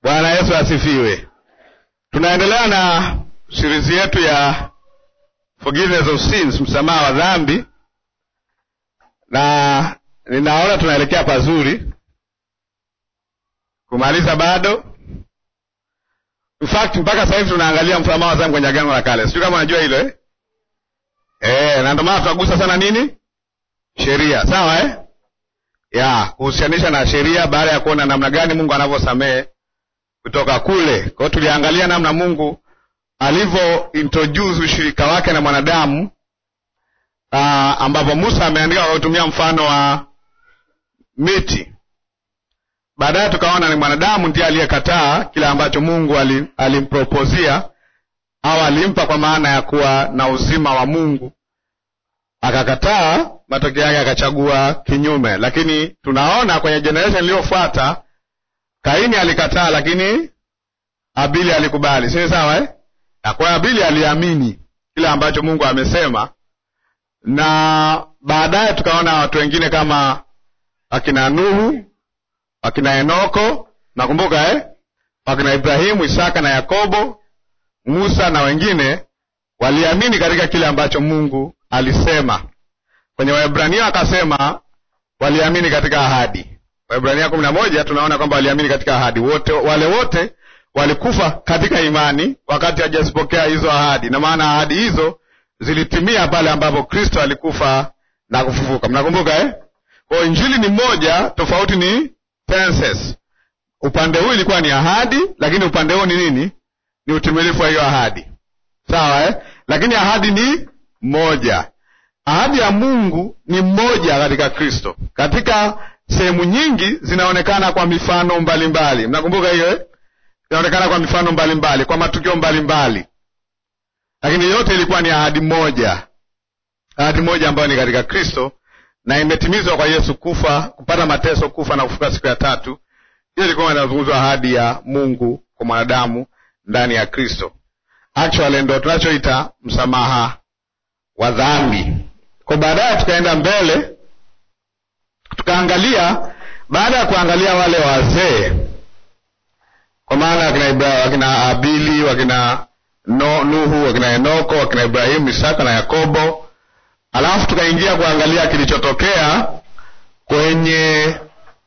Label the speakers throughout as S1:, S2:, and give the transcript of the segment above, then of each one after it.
S1: Bwana Yesu asifiwe. Tunaendelea na sirizi yetu ya forgiveness of sins, msamaha wa dhambi, na ninaona tunaelekea pazuri kumaliza bado. In fact mpaka sasa hivi tunaangalia msamaha wa dhambi kwenye Agano la Kale. Sijui kama unajua hilo eh? Eh, na ndio maana tunagusa sana nini? Sheria, sawa eh? Ya, kuhusianisha na sheria baada ya kuona namna gani Mungu anavyosamehe kutoka kule. Kwa hiyo tuliangalia namna Mungu alivyo introduce ushirika wake na mwanadamu uh, ambapo Musa ameandika kwa kutumia mfano wa miti. Baadaye tukaona ni mwanadamu ndiye aliyekataa kile ambacho Mungu alimpropozia au alimpa kwa maana ya kuwa na uzima wa Mungu, akakataa. Matokeo yake akachagua kinyume, lakini tunaona kwenye generation iliyofuata Kaini alikataa, lakini Abili alikubali, si sawa eh? Kwa Abili aliamini kile ambacho Mungu amesema, na baadaye tukaona watu wengine kama akina Nuhu, akina Enoko, nakumbuka eh? akina Ibrahimu, Isaka na Yakobo, Musa na wengine waliamini katika kile ambacho Mungu alisema. Kwenye Waebrania akasema waliamini katika ahadi. Waebrania kumi na moja tunaona kwamba waliamini katika ahadi. Wote wale wote walikufa katika imani wakati hajazipokea hizo ahadi, na maana ahadi hizo zilitimia pale ambapo Kristo alikufa na kufufuka. Mnakumbuka eh? Kwa injili ni moja, tofauti ni tenses. Upande huu ilikuwa ni ahadi, lakini upande huu ni nini? Ni utimilifu wa hiyo ahadi, sawa eh? Lakini ahadi ni moja. Ahadi ya Mungu ni moja katika Kristo. Katika sehemu nyingi zinaonekana kwa mifano mbalimbali, mnakumbuka hiyo eh? Zinaonekana kwa mifano mbalimbali mbali, kwa matukio mbalimbali mbali. Lakini yote ilikuwa ni ahadi moja, ahadi moja ambayo ni katika Kristo na imetimizwa kwa Yesu kufa, kupata mateso, kufa na kufuka siku ya tatu. Hiyo ilikuwa inazungumzwa ahadi ya Mungu kwa mwanadamu ndani ya Kristo. Actually ndo tunachoita msamaha wa dhambi. Kwa baadaye tukaenda mbele tukaangalia, baada ya kuangalia wale wazee, kwa maana wakina Ibrahim, wakina Abili, wakina no, Nuhu, wakina Enoko, wakina Ibrahimu, Isaka na Yakobo, alafu tukaingia kuangalia kilichotokea kwenye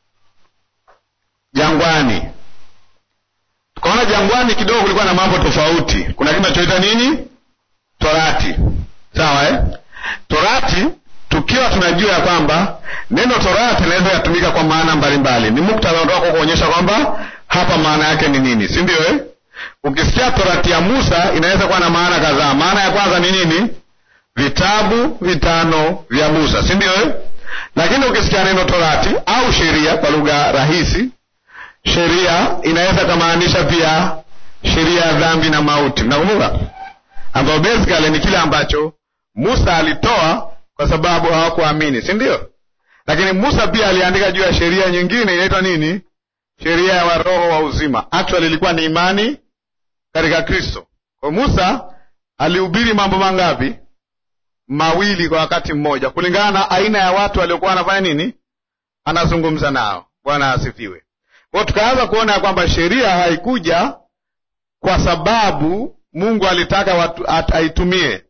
S1: jangwani. Tukaona jangwani kidogo kulikuwa na mambo tofauti. Kuna kitu tunachoita nini? Torati, sawa eh? Torati tukiwa tunajua ya kwamba neno torati linaweza kutumika kwa maana mbalimbali. Ni muktadha unataka kuonyesha kwamba hapa maana yake ni nini, si ndio eh? Ukisikia torati ya Musa inaweza kuwa na maana kadhaa. Maana ya kwanza ni nini? Vitabu vitano vya Musa, si ndio eh? Lakini ukisikia neno torati au sheria kwa lugha rahisi, sheria inaweza kumaanisha pia sheria ya dhambi na mauti. Mnakumbuka, ambayo basically ni kile ambacho Musa alitoa kwa sababu hawakuamini, si ndio? Lakini Musa pia aliandika juu ya sheria nyingine inaitwa nini? Sheria ya roho wa uzima. Actually ilikuwa ni imani katika Kristo. Kwa Musa alihubiri mambo mangapi? Mawili kwa wakati mmoja, kulingana na aina ya watu waliokuwa wanafanya nini, anazungumza nao. Bwana asifiwe. Kwa tukaanza kuona ya kwamba sheria haikuja kwa sababu Mungu alitaka watu aitumie,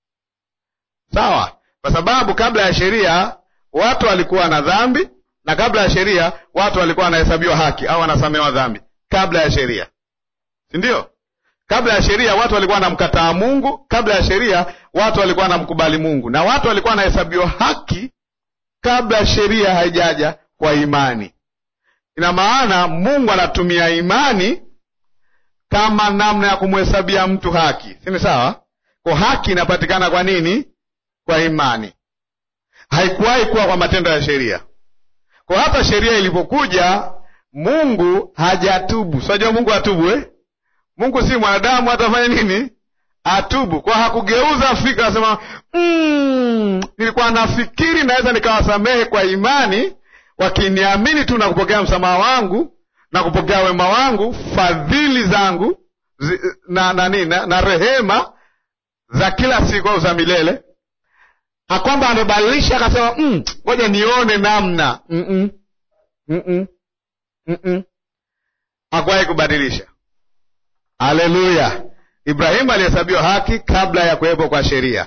S1: sawa kwa sababu kabla ya sheria watu walikuwa na dhambi, na kabla ya sheria watu walikuwa wanahesabiwa haki au wanasamehewa dhambi. Kabla ya sheria, si ndio? Kabla ya sheria watu walikuwa wanamkataa Mungu. Kabla ya sheria watu walikuwa wanamkubali Mungu, na watu walikuwa wanahesabiwa haki kabla sheria haijaja kwa imani. Ina maana Mungu anatumia imani kama namna ya kumhesabia mtu haki, si ni sawa? Kwa haki inapatikana kwa nini? Kwa imani. Haikuwahi kuwa kwa matendo ya sheria. Kwa hata sheria ilipokuja, Mungu hajatubu. Sinajua Mungu atubu eh? Mungu si mwanadamu, atafanya nini? Atubu. Kwa hakugeuza fikra asema, mm, nilikuwa nafikiri naweza nikawasamehe kwa imani, wakiniamini tu na kupokea msamaha wangu na kupokea wema wangu, fadhili zangu zi, na, na, na, na, na rehema za kila siku au za milele akwamba amebadilisha akasema, ngoja mm, nione namna mm -mm. Mm -mm. Mm -mm. hakuwahi kubadilisha. Haleluya! Ibrahimu alihesabiwa haki kabla ya kuwepo kwa sheria.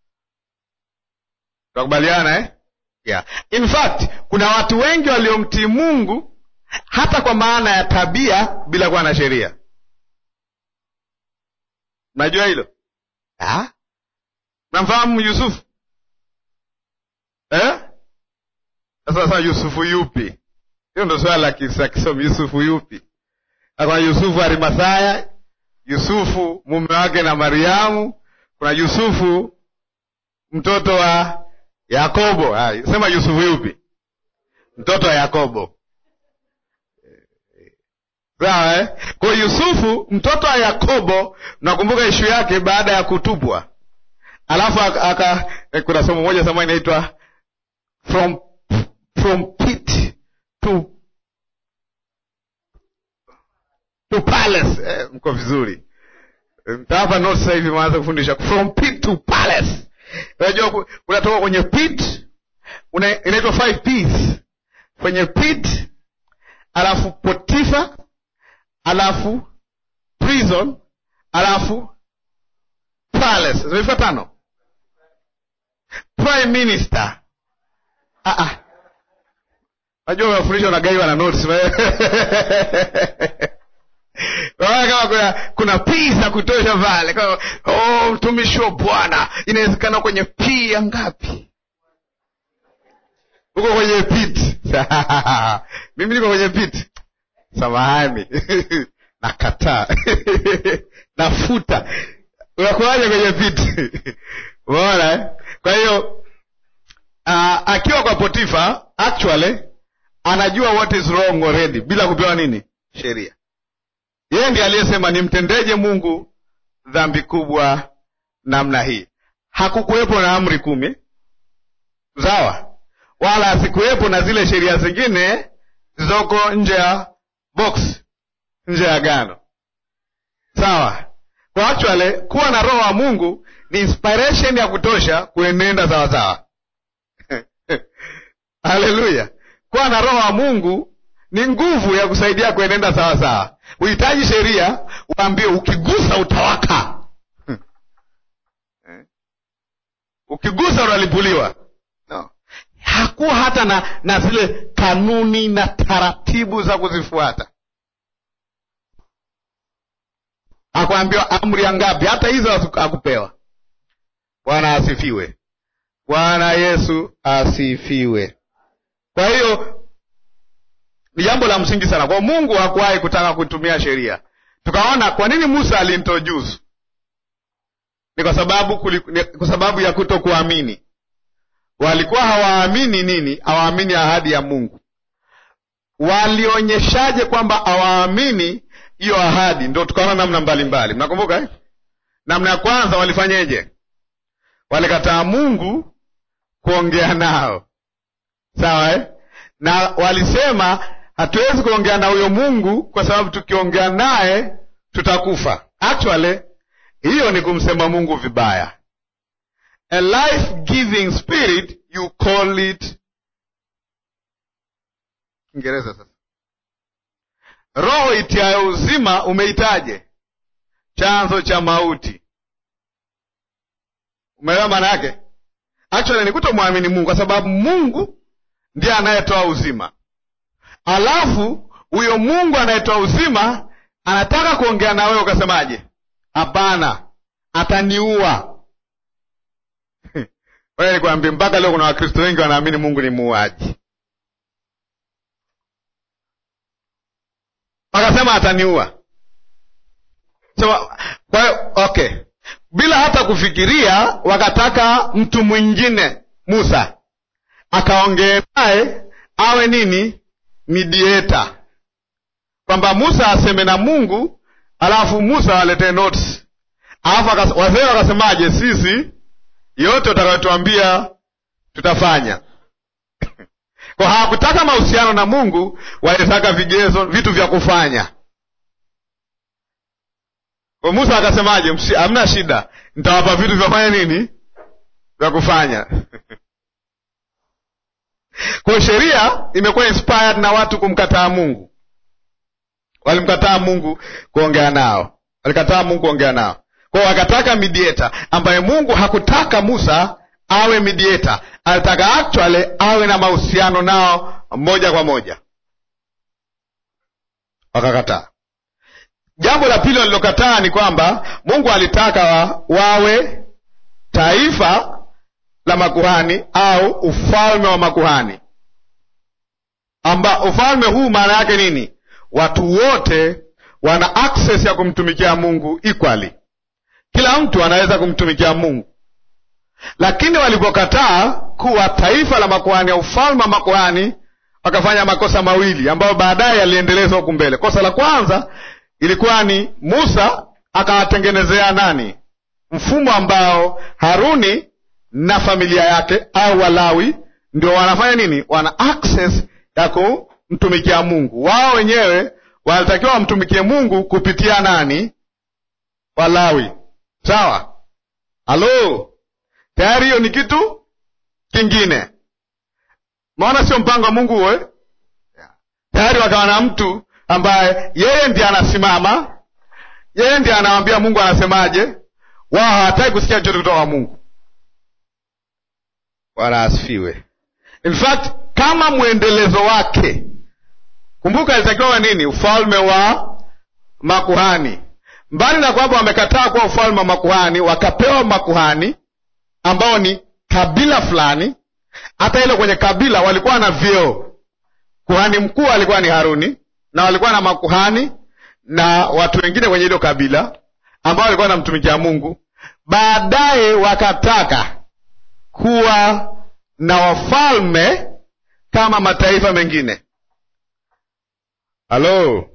S1: Tunakubaliana eh? Yeah. In fact, kuna watu wengi waliomtii Mungu hata kwa maana ya tabia bila kuwa na sheria. Mnajua hilo? Ah? Namfahamu Yusufu eh? Sasa sasa Yusufu yupi? Hiyo ndo swala la kisomi. Yusufu yupi? Kuna Yusufu Arimathaya, Yusufu mume wake na Mariamu, kuna Yusufu mtoto wa Yakobo. Hai, sema Yusufu yupi? Mtoto wa Yakobo. Sawa eh? Kwa Yusufu mtoto wa Yakobo, nakumbuka ishu yake baada ya kutupwa, alafu aka, kuna somo moja sama inaitwa from from pit to to palace. Eh, mko vizuri, mtawapa notes sasa hivi, mwanza kufundisha from pit to palace. Unajua unatoka kwenye pit, inaitwa five P's kwenye pit, alafu Potifa, alafu prison, alafu palace. Zimefika tano. Prime minister. Ah ah. Najua unafundisha unagaiwa na notes. kama kuna, kuna p za kutosha pale kama oh, mtumishi wa Bwana inawezekana kwenye p ya ngapi? Uko kwenye pit mimi niko kwenye pit, samahani nakataa nafuta. Unakuwaje kwenye pit? Umeona eh? Kwa hiyo uh, akiwa kwa Potifa actually anajua what is wrong already bila kupewa nini sheria yeye ndiye aliyesema nimtendeje Mungu dhambi kubwa namna hii. Hakukuwepo na amri kumi, sawa, wala asikuwepo na zile sheria zingine zilizoko nje ya box, nje ya agano, sawa. Kwa actually kuwa na roho wa Mungu ni inspiration ya kutosha kuenenda sawasawa. Haleluya! kuwa na roho wa Mungu ni nguvu ya kusaidia kuenenda sawasawa. Uhitaji sheria uambie ukigusa utawaka. Ukigusa unalipuliwa. No. Hakuwa hata na, na zile kanuni na taratibu za kuzifuata. Akuambiwa amri ya ngapi? Hata hizo hakupewa. Bwana asifiwe. Bwana Yesu asifiwe. Kwa hiyo ni jambo la msingi sana kwa Mungu. Hakuwahi kutaka kutumia sheria. Tukaona kwa nini Musa alintroduce, ni kwa sababu kuli, ni kwa sababu ya kuto kuamini. Walikuwa hawaamini nini? Hawaamini ahadi ya Mungu. Walionyeshaje kwamba hawaamini hiyo ahadi? Ndo tukaona namna mbalimbali, mnakumbuka eh? Namna ya kwanza walifanyeje? Walikataa Mungu kuongea nao, sawa eh? na walisema hatuwezi kuongea na huyo Mungu kwa sababu tukiongea naye tutakufa. Actually hiyo ni kumsema Mungu vibaya. A life giving spirit you call it Kiingereza. Sasa roho itiayo uzima umeitaje? Chanzo cha mauti. Umeelewa maana yake? Actually ni kutomwamini Mungu kwa sababu Mungu ndiye anayetoa uzima, alafu huyo Mungu anayetoa uzima anataka kuongea na wewe, ukasemaje? Hapana, ataniua. Wewe nikwambie, mpaka leo kuna Wakristo wengi wanaamini Mungu ni muuaji, wakasema ataniua. So, kwa hiyo okay, bila hata kufikiria wakataka mtu mwingine Musa akaongee naye awe nini, mediator, kwamba Musa aseme na Mungu alafu Musa aletee notes, alafu wazee wakasemaje? Sisi yote utakayotuambia tutafanya. Kwa hawakutaka mahusiano na Mungu, walitaka vigezo, vitu vya kufanya. Kwa Musa akasemaje? Hamna shida, nitawapa vitu vya kufanya nini, vya kufanya Kwa sheria imekuwa inspired na watu kumkataa Mungu. walimkataa Mungu kuongea nao, walikataa Mungu kuongea nao kwao, wakataka mediator ambaye Mungu hakutaka Musa awe mediator, alitaka actually awe na mahusiano nao moja kwa moja, wakakataa. Jambo la pili walilokataa ni kwamba Mungu alitaka wa, wawe taifa la makuhani au ufalme wa makuhani, amba ufalme huu maana yake nini? Watu wote wana access ya kumtumikia Mungu equally, kila mtu anaweza kumtumikia Mungu. Lakini walipokataa kuwa taifa la makuhani au ufalme wa makuhani, wakafanya makosa mawili ambayo baadaye yaliendelezwa huku mbele. Kosa la kwanza ilikuwa ni Musa akawatengenezea nani mfumo ambao Haruni na familia yake au Walawi ndio wanafanya nini, wana access ya kumtumikia Mungu. Wao wenyewe wanatakiwa wamtumikie Mungu kupitia nani? Walawi. Sawa, halo, tayari hiyo ni kitu kingine. Maona sio mpango wa Mungu huo. Tayari wakawa na mtu ambaye yeye ndiye anasimama, yeye ndiye anawambia Mungu anasemaje. Wao hawataki kusikia chochote kutoka kwa Mungu. Bwana asifiwe. In fact kama mwendelezo wake, kumbuka, ilitakiwa nini? Ufalme wa makuhani. Mbali na kwamba wamekataa kuwa ufalme wa makuhani, wakapewa makuhani ambao ni kabila fulani. Hata ile kwenye kabila walikuwa na vyeo. Kuhani mkuu alikuwa ni Haruni na walikuwa na makuhani na watu wengine kwenye hilo kabila ambao walikuwa wanamtumikia Mungu. Baadaye wakataka kuwa na wafalme kama mataifa mengine. Halo,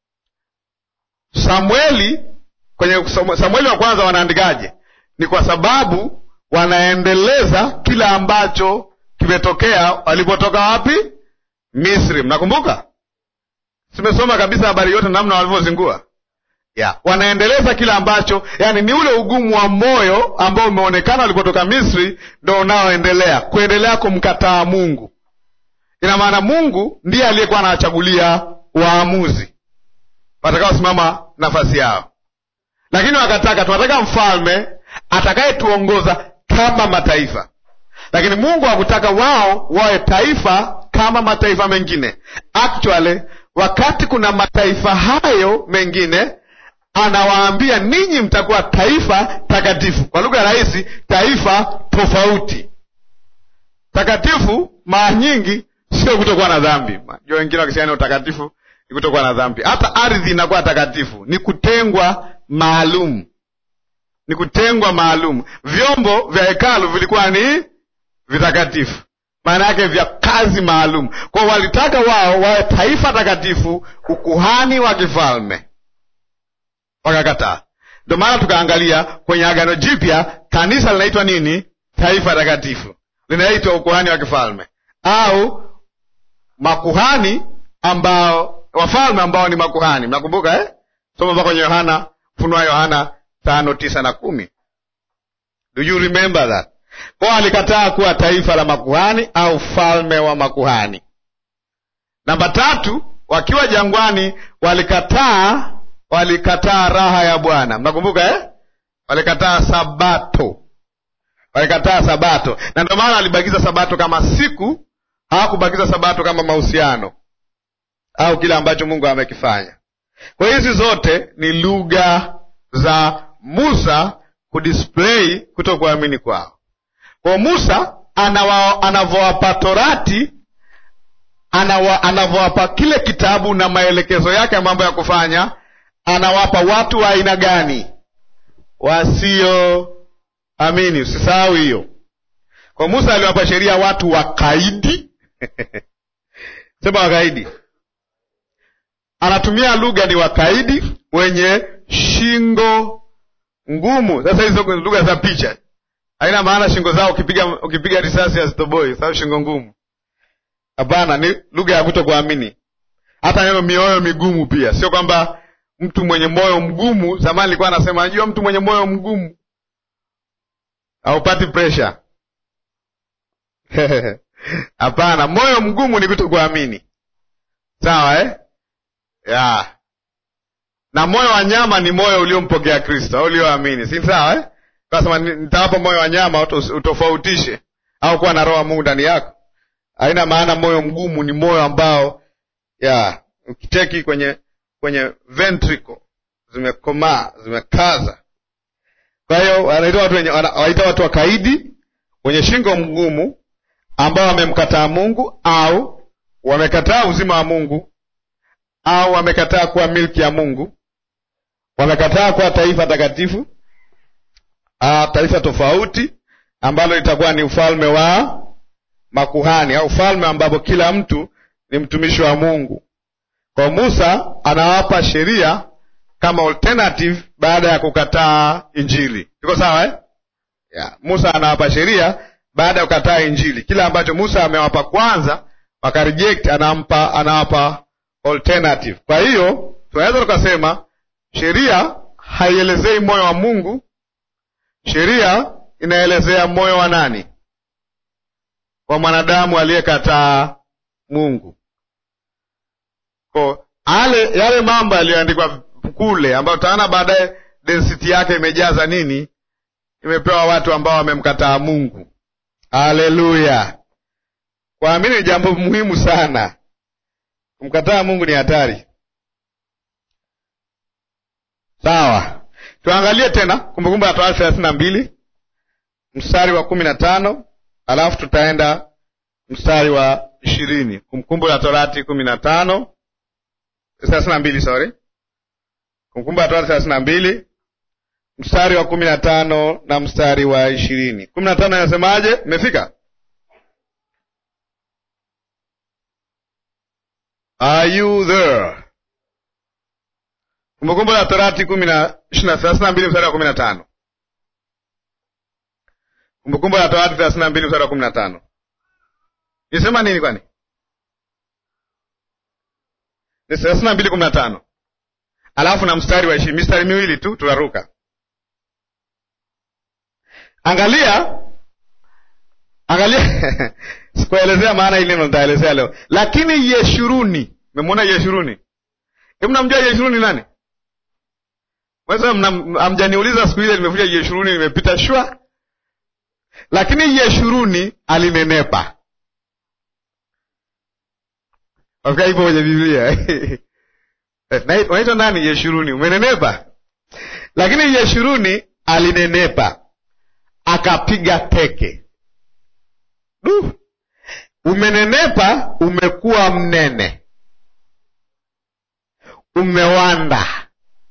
S1: Samueli kwenye Samueli wa kwanza wanaandikaje? Ni kwa sababu wanaendeleza kila ambacho kimetokea walipotoka wapi? Misri. Mnakumbuka? Simesoma kabisa habari yote namna walivyozingua ya wanaendeleza kile ambacho, yani ni ule ugumu wa moyo ambao umeonekana walipotoka Misri, ndo unaoendelea kuendelea kumkataa Mungu. Ina maana Mungu ndiye aliyekuwa anawachagulia waamuzi watakaosimama nafasi yao, lakini wakataka, tunataka mfalme atakayetuongoza kama mataifa, lakini Mungu hakutaka wao wawe taifa kama mataifa mengine. Actually, wakati kuna mataifa hayo mengine anawaambia ninyi mtakuwa taifa takatifu. Kwa lugha rahisi, taifa tofauti. Takatifu mara nyingi sio kutokuwa na dhambi. Najua wengine wakisema utakatifu ni kutokuwa na dhambi. Hata ardhi inakuwa takatifu, ni kutengwa maalum, ni kutengwa maalum. Vyombo vya hekalu vilikuwa ni vitakatifu, maana yake vya kazi maalum. Kwao walitaka wao wawe taifa takatifu, ukuhani wa kifalme wakakataa. Ndio maana tukaangalia kwenye Agano Jipya kanisa linaitwa nini? Taifa takatifu, linaitwa ukuhani wa kifalme au makuhani ambao wafalme ambao ni makuhani. Mnakumbuka eh? Soma mpaka kwenye Yohana, Funua Yohana tano tisa na kumi. Do you remember that? Kwao alikataa kuwa taifa la makuhani au falme wa makuhani. Namba tatu, wakiwa jangwani walikataa walikataa raha ya Bwana. Mnakumbuka eh? Walikataa Sabato, walikataa Sabato, na ndio maana walibakiza Sabato kama siku, hawakubakiza Sabato kama mahusiano au kile ambacho Mungu amekifanya. Kwa hizi zote ni lugha za Musa kudisplay kutokuamini kwao. Kwa Musa anavyowapa Torati, anavyowapa kile kitabu na maelekezo yake ya mambo ya kufanya anawapa watu wa aina gani? Wasioamini. Usisahau hiyo. Kwa Musa aliwapa sheria watu wakaidi sema wakaidi, anatumia lugha ni wakaidi, wenye shingo ngumu. Sasa hizo lugha za picha haina maana shingo zao ukipiga ukipiga risasi hazitoboi, sababu shingo ngumu. Hapana, ni lugha ya kutokuamini. Hata neno mioyo migumu pia sio kwamba mtu mwenye moyo mgumu. Zamani nilikuwa anasema, najua mtu mwenye moyo mgumu haupati presha. Hapana, moyo mgumu ni kutokuamini. Sawa eh? ya na moyo wa nyama ni moyo uliompokea Kristo au ulioamini, si sawa eh? Kasema nitawapa moyo wa nyama utofautishe, au kuwa na roho wa Mungu ndani yako. Haina maana moyo mgumu ni moyo ambao ya ukicheki kwenye kwenye ventricle zimekomaa zimekaza. Kwa hiyo wanaita watu wenye wanaita watu wakaidi wenye shingo mgumu ambao wamemkataa Mungu au wamekataa uzima wa Mungu au wamekataa kuwa milki ya Mungu, wamekataa kuwa taifa takatifu, taifa tofauti ambalo litakuwa ni ufalme wa makuhani au ufalme ambapo kila mtu ni mtumishi wa Mungu. Kwa Musa anawapa sheria kama alternative baada ya kukataa Injili. Iko sawa eh? Yeah. Musa anawapa sheria baada ya kukataa Injili. Kile ambacho Musa amewapa kwanza wakareject, anampa anawapa alternative. Kwa hiyo tunaweza tukasema sheria haielezei moyo wa Mungu, sheria inaelezea moyo wa nani? Wa mwanadamu aliyekataa Mungu. Kwa ale yale mambo yaliyoandikwa kule ambayo utaona baadaye density yake imejaza nini, imepewa watu ambao wamemkataa Mungu. Haleluya! Kuamini ni jambo muhimu sana. Kumkataa Mungu ni hatari. Sawa, tuangalie tena Kumbukumbu la Torati thelathini na mbili mstari wa kumi na tano alafu tutaenda mstari wa ishirini. Kumbukumbu la Torati kumi na tano thelathini na mbili sorry, Kumbukumbu la Torati thelathini na mbili mstari wa kumi na tano na mstari wa ishirini. kumi na tano inasemaje? Mmefika? Are you there? Kumbukumbu la Torati kumi na thelathini na mbili mstari wa kumi na tano. Kumbukumbu la Torati thelathini na mbili mstari wa kumi na tano. Nisema nini kwani? Ni thelathini na mbili kumi na tano alafu na mstari wa ishirini, mistari miwili tu tutaruka. Angalia, angalia sikuelezea maana ili neno nitaelezea leo, lakini Yeshuruni, memwona Yeshuruni? Hebu namjua Yeshuruni nani? Amjaniuliza siku ile nimefuja Yeshuruni, nimepita shwa. Lakini Yeshuruni alinenepa, wafika ipo kwenye Biblia unaitwa nani? Yeshuruni, umenenepa. Lakini Yeshuruni alinenepa akapiga teke. Du, umenenepa, umekuwa mnene, umewanda.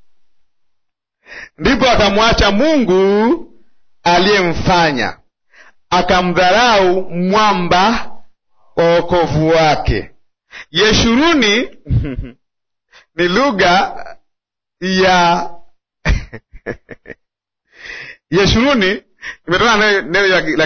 S1: Ndipo akamwacha Mungu aliyemfanya, akamdharau mwamba wa wokovu wake. Yeshuruni ni lugha ya Yeshuruni imetoka neno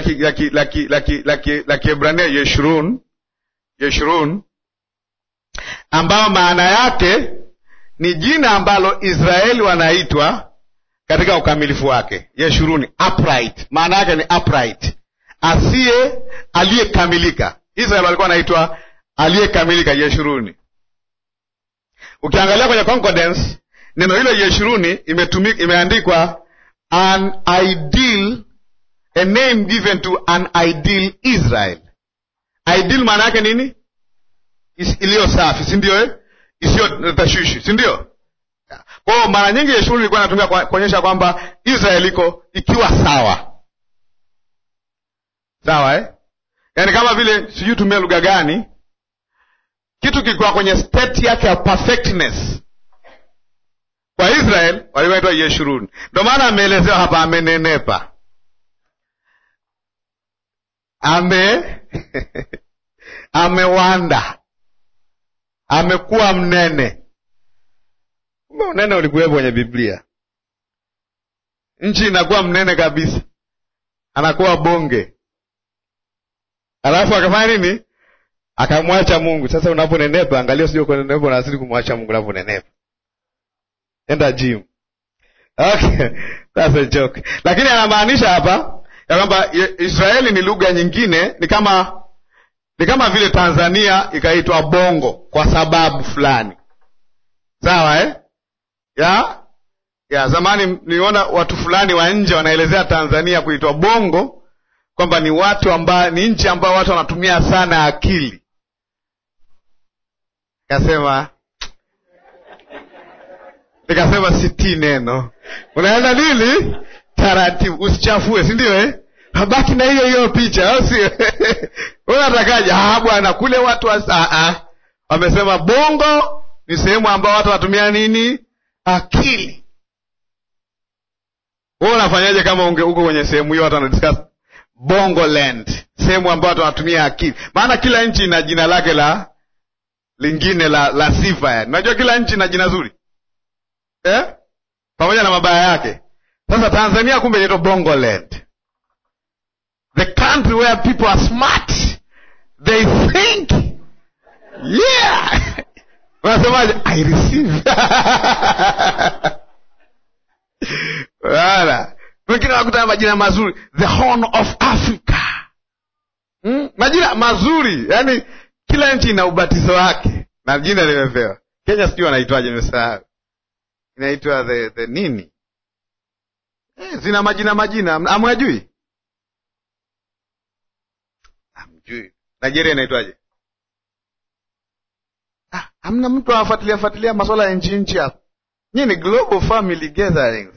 S1: la Kiebrania Yeshurun, Yeshurun, ambayo maana yake ni jina ambalo Israeli wanaitwa katika ukamilifu wake. Yeshuruni, upright, maana yake ni upright, asiye aliyekamilika. Israeli walikuwa wanaitwa aliyekamilika, Yeshuruni. Ukiangalia kwenye concordance neno hilo Yeshuruni imetumika, imeandikwa an ideal, a name given to an ideal Israel. Ideal maana yake nini? Iliyo safi, si ndio? Eh, isiyo tashwishi, si ndio? Kwa hiyo mara nyingi Yeshuruni ilikuwa inatumika kuonyesha kwamba Israel iko ikiwa sawa sawa, eh? Yaani kama vile sijui tumia lugha gani kitu kilikuwa kwenye state yake ya perfectness. Kwa Israel walikuwa naitwa Yeshuruni, ndio maana ameelezewa hapa, amenenepa, ame amewanda, amekuwa mnene. Kumbe unene ulikuwepo kwenye Biblia. Nchi inakuwa mnene kabisa, anakuwa bonge, alafu akafanya nini? akamwacha Mungu. Sasa unaponenepa, angalia usije kunenepa na asili kumwacha Mungu unaponenepa. Enda gym. Okay, that's a joke. Lakini anamaanisha hapa ya kwamba Israeli ni lugha nyingine, ni kama ni kama vile Tanzania ikaitwa Bongo kwa sababu fulani, sawa eh? ya ya zamani. Niliona watu fulani wa nje wanaelezea Tanzania kuitwa bongo kwamba ni watu ambao ni nchi ambao watu wanatumia sana akili. Kasema nikasema siti neno, unaenda nini taratibu, usichafue, si ndio eh? Habaki na hiyo hiyo picha, au sio? Unatakaje? Ah bwana, kule watu wa ah, wamesema bongo ni sehemu ambao watu wanatumia nini? Akili. Wewe unafanyaje kama unge uko kwenye sehemu hiyo watu wanadiscuss bongo land, sehemu ambayo watu wanatumia akili? Maana kila nchi ina jina lake la lingine la la sifa yani. Unajua kila nchi ina jina zuri eh? pamoja na mabaya yake. Sasa Tanzania kumbe inaitwa bongo land, the country where people are smart they think yeah unasemaje? I receive wala wengine wanakuta majina mazuri, the horn of Africa hmm? majina mazuri yani, kila nchi ina ubatizo wake na jina limepewa. Kenya sijui wanaitwaje, nimesahau inaitwa the, the nini eh, zina majina majina, amwajui amjui. Nigeria inaitwaje? Ah, hamna mtu anafuatilia fuatilia masuala ya nchi nchi hapa. Nyinyi ni global family gatherings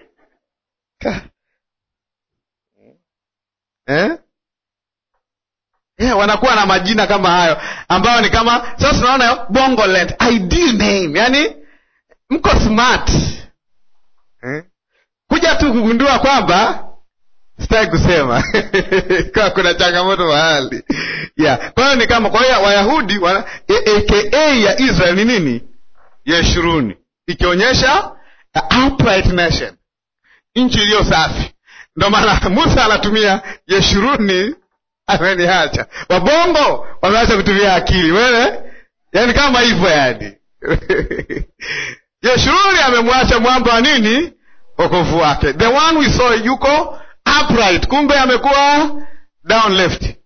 S1: eh? Yeah, wanakuwa na majina kama hayo ambayo ni kama sasa tunaona bongo land ideal name, yani mko smart eh? kuja tu kugundua kwamba sitaki kusema kwa kuna changamoto mahali yeah. Kwa hiyo ni kama kwa hiyo Wayahudi wana aka ya Israel ni nini? Yeshuruni, ikionyesha upright nation, nchi iliyo safi. Ndio maana Musa anatumia Yeshuruni, ameniacha. Wabongo wameacha kutumia akili wewe, yani kama hivyo yani Yeshuruni amemwacha mwamba wa nini? Wokovu wake. The one we saw yuko upright, kumbe amekuwa down left,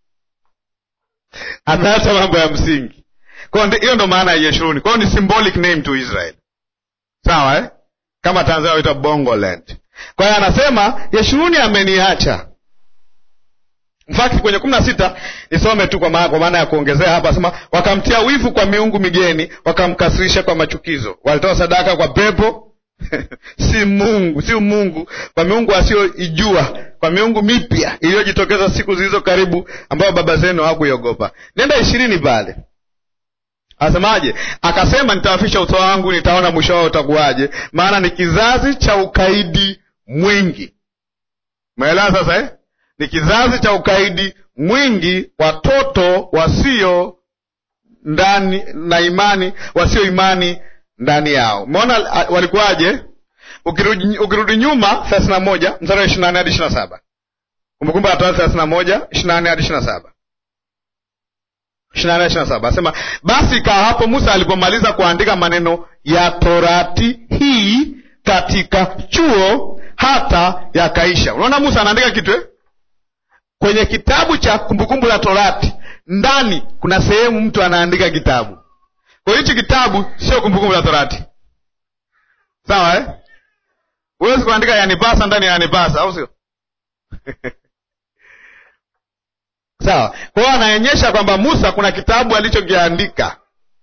S1: ameacha mambo ya msingi. Kwa hiyo ndo maana ya Yeshuruni. Kwa hiyo ni symbolic name to Israel, sawa eh? Kama Tanzania waita Bongo land. Kwa hiyo anasema Yeshuruni ameniacha. Mfaki kwenye kumi na sita nisome tu kwa maana ya kuongezea hapa, asema wakamtia wivu kwa miungu migeni, wakamkasirisha kwa machukizo, walitoa sadaka kwa pepo si Mungu, si Mungu, kwa miungu asiyoijua, kwa miungu mipya iliyojitokeza siku zilizo karibu, ambayo baba zenu hawakuiogopa. Nenda ishirini pale asemaje? Akasema, nitawafisha uso wangu, nitaona mwisho wao utakuwaje, maana ni kizazi cha ukaidi mwingi. Umeelewa sasa eh? Ni kizazi cha ukaidi mwingi, watoto wasio ndani na imani, wasio imani ndani yao. Umeona walikuwaje? Ukirudi, ukirudi nyuma thelathini na moja mstari wa ishirini na nane hadi ishirini na saba Kumbukumbu la Torati thelathini na moja ishirini na nane hadi ishirini na saba ishirini na nane ishirini na saba asema basi ikawa hapo Musa alipomaliza kuandika maneno ya Torati hii katika chuo hata yakaisha. Unaona Musa anaandika kitu eh? Kwenye kitabu cha Kumbukumbu la Torati ndani kuna sehemu mtu anaandika kitabu kwa hichi kitabu sio Kumbukumbu la Torati, sawa eh? Huwezi kuandika yanipasa ndani ya yanipasa, au sio? Sawa. Kwa hiyo anaonyesha kwamba Musa kuna kitabu alichokiandika.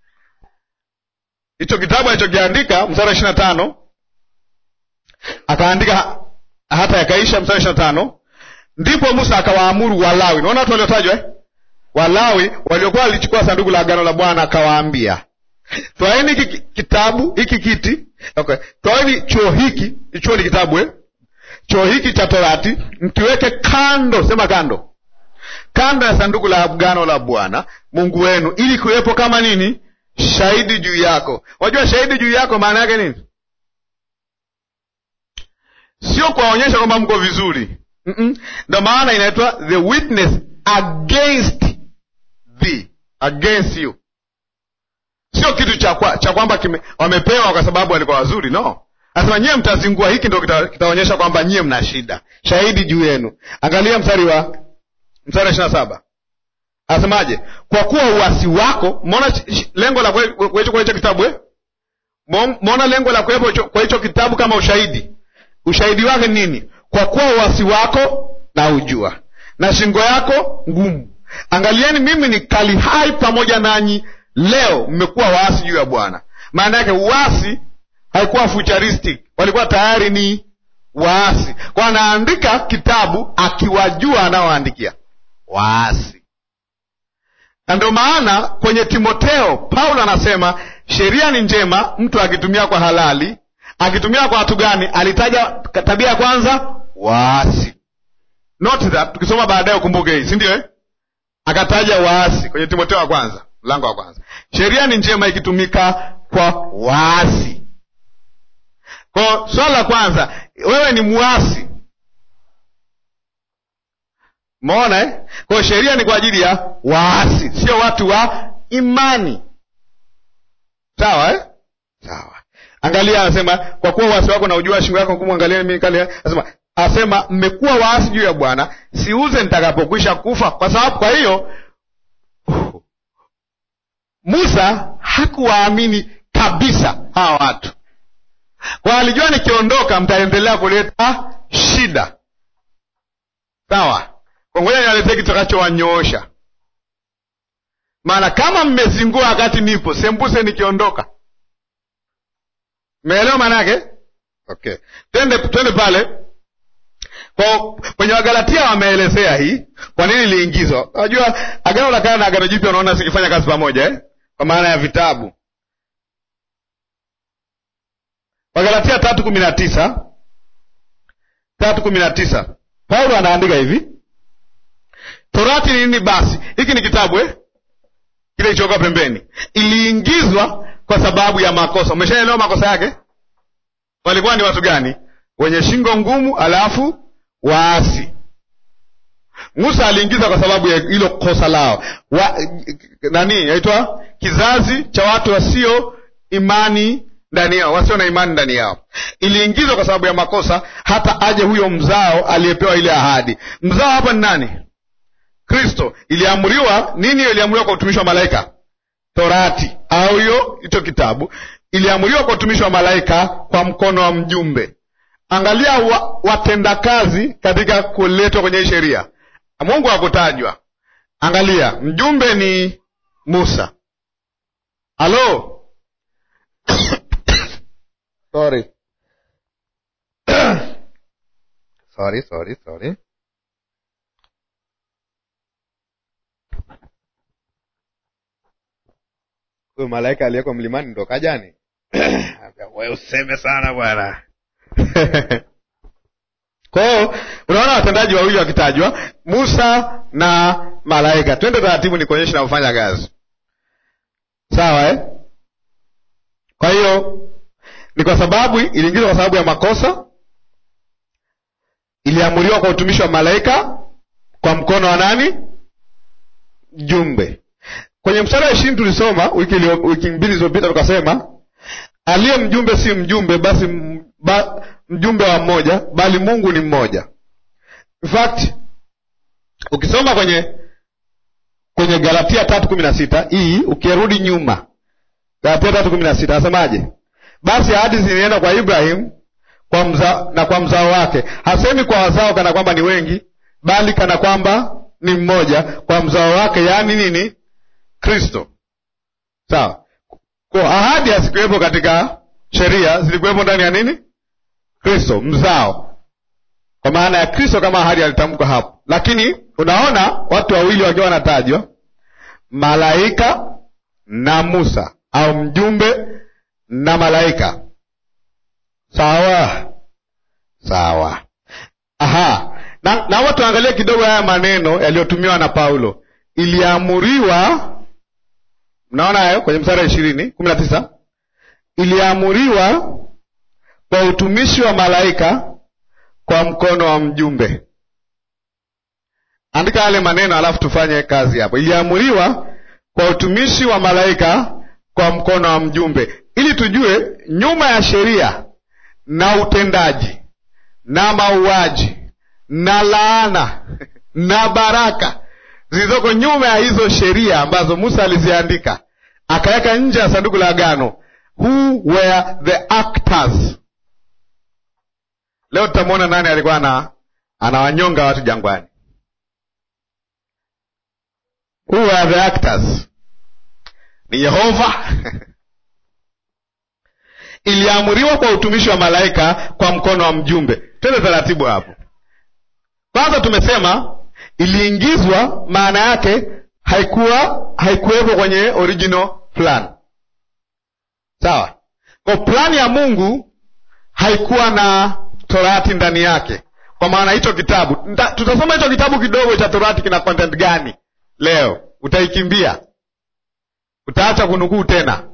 S1: Hicho kitabu alichokiandika, mstari wa ishirini na tano akaandika hata yakaisha, mstari wa ishirini na tano ndipo Musa akawaamuru Walawi. Unaona watu waliotajwa eh? Walawi waliokuwa walichukua sanduku la agano la Bwana akawaambia Twaeni hiki kitabu hiki kiti, okay. Twaeni chuo hiki, chuo ni kitabu eh? Chuo hiki cha Torati mkiweke kando, sema kando, kando ya sanduku la agano la Bwana Mungu wenu, ili kuwepo kama nini, shahidi juu yako. Wajua shahidi juu yako maana yake nini? Sio kuwaonyesha kwamba mko vizuri, mm -mm. Ndo maana inaitwa the witness against thee, against you Sio kitu cha kwa, cha kwamba wamepewa kwa sababu walikuwa wazuri. No, anasema nyie mtazingua. Hiki ndo kitaonyesha kita kwamba nyie mna shida, shahidi juu yenu. Angalia mstari wa mstari wa ishirini na saba anasemaje? Kwa kuwa uasi wako. Umeona lengo la kuwecho kwa hicho kitabu eh? Mwona lengo la kuwepo kwa hicho kitabu kama ushahidi. Ushahidi wake nini? Kwa kuwa uasi wako na ujua na shingo yako ngumu. Angalieni, mimi ni kali hai pamoja nanyi leo, mmekuwa waasi juu ya Bwana. Maana yake uasi haikuwa futuristic, walikuwa tayari ni waasi. Kwa anaandika kitabu akiwajua anaoandikia waasi, na ndio maana kwenye Timoteo Paulo anasema sheria ni njema mtu akitumia kwa halali. Akitumia kwa watu gani? Alitaja tabia ya kwanza, waasi. Note that tukisoma baadaye ukumbuke hii, si ndio eh? Akataja waasi kwenye Timoteo wa kwanza mlango wa kwanza. Sheria ni njema ikitumika kwa waasi. Kwa swala la kwanza, wewe ni muasi, umeona eh? Kwa sheria ni kwa ajili ya waasi, sio watu wa imani. Sawa eh? Sawa. Angalia, anasema kwa kuwa uasi wako na ujua shingo yako ngumu, angalia mimi kale, anasema asema mmekuwa waasi juu ya Bwana, siuze nitakapokwisha kufa. Kwa sababu kwa hiyo Musa hakuwaamini kabisa hawa watu, kwa alijua nikiondoka mtaendelea kuleta shida. Sawa, kwa ngoja niwaletee kitakachowanyoosha. Maana kama mmezingua wakati nipo, sembuse nikiondoka. Meelewa maana yake? Okay, twende twende pale kwa kwenye Wagalatia wameelezea hii kwa nini iliingizwa. Unajua agano la kale na agano jipya unaona zikifanya kazi pamoja eh? Kwa maana ya vitabu. Wagalatia tatu kumi na tisa tatu kumi na tisa Paulo anaandika hivi, torati ni nini basi? Hiki ni kitabu eh? kile kilichokuwa pembeni, iliingizwa kwa sababu ya makosa. Umeshaelewa makosa yake? Walikuwa ni watu gani? Wenye shingo ngumu, alafu waasi. Musa aliingiza kwa sababu ya hilo kosa lao wa, nani yaitwa kizazi cha watu wasio imani ndani yao, wasio na imani ndani yao. Iliingizwa kwa sababu ya makosa, hata aje huyo mzao aliyepewa ile ahadi. Mzao hapa ni nani? Kristo. Iliamriwa nini? Hiyo iliamriwa kwa utumishi wa malaika, Torati au hiyo hicho kitabu iliamriwa kwa utumishi wa malaika kwa mkono wa mjumbe. Angalia wa, watendakazi katika kuletwa kwenye hii sheria, Mungu hakutajwa. Angalia, mjumbe ni Musa. Halo sorry. sorry, sorry, sorry. Huyo malaika aliyeko mlimani ndo kajani? We useme sana bwana. Kwa hiyo unaona watendaji wawili wakitajwa, Musa na malaika. Twende taratibu, ni kuonyesha navyofanya kazi, sawa eh? Kwa hiyo ni kwa sababu iliingizwa kwa sababu ya makosa, iliamuriwa kwa utumishi wa malaika kwa mkono wa nani? Jumbe. Kwenye mstari wa ishirini tulisoma wiki, wiki mbili zilizopita tukasema aliye mjumbe si mjumbe basi mba, mjumbe wa mmoja bali Mungu ni mmoja. In fact ukisoma kwenye kwenye Galatia tatu kumi na sita hii ukirudi nyuma, Galatia tatu kumi na sita anasemaje? Basi ahadi zilienda kwa Ibrahim kwa mza, na kwa mzao wake. Hasemi kwa wazao kana kwamba ni wengi, bali kana kwamba ni mmoja, kwa mzao wake, yaani nini? Kristo. Sawa. Kwa ahadi hazikuwepo katika sheria, zilikuwepo ndani ya nini? Kristo, mzao, kwa maana ya Kristo kama ahadi alitamkwa hapo. Lakini unaona watu wawili wakiwa wanatajwa, malaika na Musa, au mjumbe na malaika. Sawa sawa. Aha, na naomba tuangalie kidogo haya maneno yaliyotumiwa na Paulo. Iliamuriwa Mnaona hayo kwenye mstari wa ishirini kumi na tisa iliamuriwa kwa utumishi wa malaika kwa mkono wa mjumbe. Andika yale maneno alafu tufanye kazi hapo. Iliamuriwa kwa utumishi wa malaika kwa mkono wa mjumbe, ili tujue nyuma ya sheria na utendaji na mauaji na laana na baraka zilizoko nyuma ya hizo sheria ambazo Musa aliziandika akaweka nje ya sanduku la agano, who were the actors. Leo tutamwona nani alikuwa ana anawanyonga watu jangwani. Who were the actors? Ni Yehova. Iliamuriwa kwa utumishi wa malaika kwa mkono wa mjumbe. Twende taratibu hapo. Kwanza tumesema iliingizwa, maana yake haikuwa haikuwepo kwenye original plan. Sawa? Kwa plani ya Mungu haikuwa na Torati ndani yake, kwa maana hicho kitabu Nta, tutasoma hicho kitabu kidogo cha Torati kina content gani leo. Utaikimbia, utaacha kunukuu tena.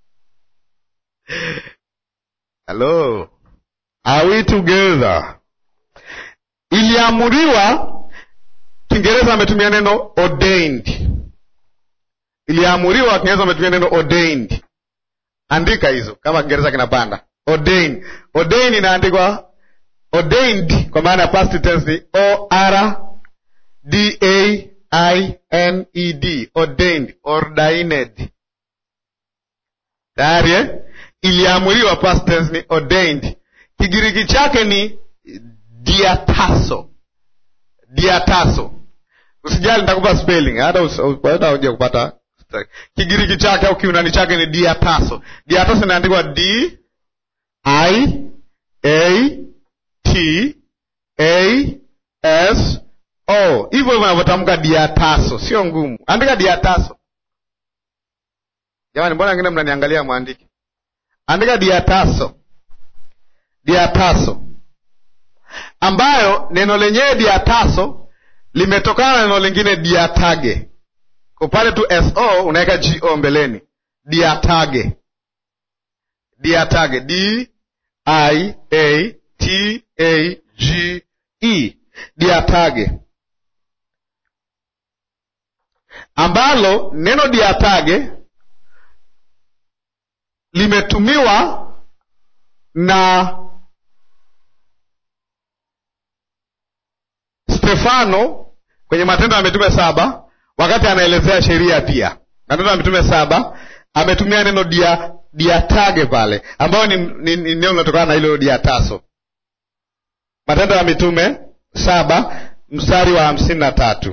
S1: Hello, are we together? Iliamuriwa, Kiingereza ametumia neno ordained. Iliamuriwa, Kiingereza ametumia neno ordained. Andika hizo kama Kiingereza kinapanda. Ordained, ordained inaandikwa ordained kwa maana ya past tense ni o r d a i n e d, ordained, ordained. Tayari eh? Iliamuriwa, past tense ni ordained. Kigiriki chake ni diataso, diataso. Usijali, nitakupa spelling hata uje kupata Kigiriki chake au Kiunani chake ni diataso. Diataso inaandikwa d i a t a s o, hivyo hivyo navyotamka diataso, sio ngumu. Andika diataso. Jamani, mbona wengine mnaniangalia mwandike? Andika diataso, diataso, ambayo neno lenyewe diataso limetokana na neno lingine diatage kwa pale tu so unaweka go mbeleni, diatage, diatage, d i a t a g e, diatage, ambalo neno diatage limetumiwa na Stefano kwenye Matendo ya Mitume saba wakati anaelezea sheria pia. Matendo ya Mitume saba ametumia neno dia, diatage pale, ambayo ni, ni, ni neno linatokana na hilo diataso. Matendo ya Mitume saba mstari wa hamsini na tatu.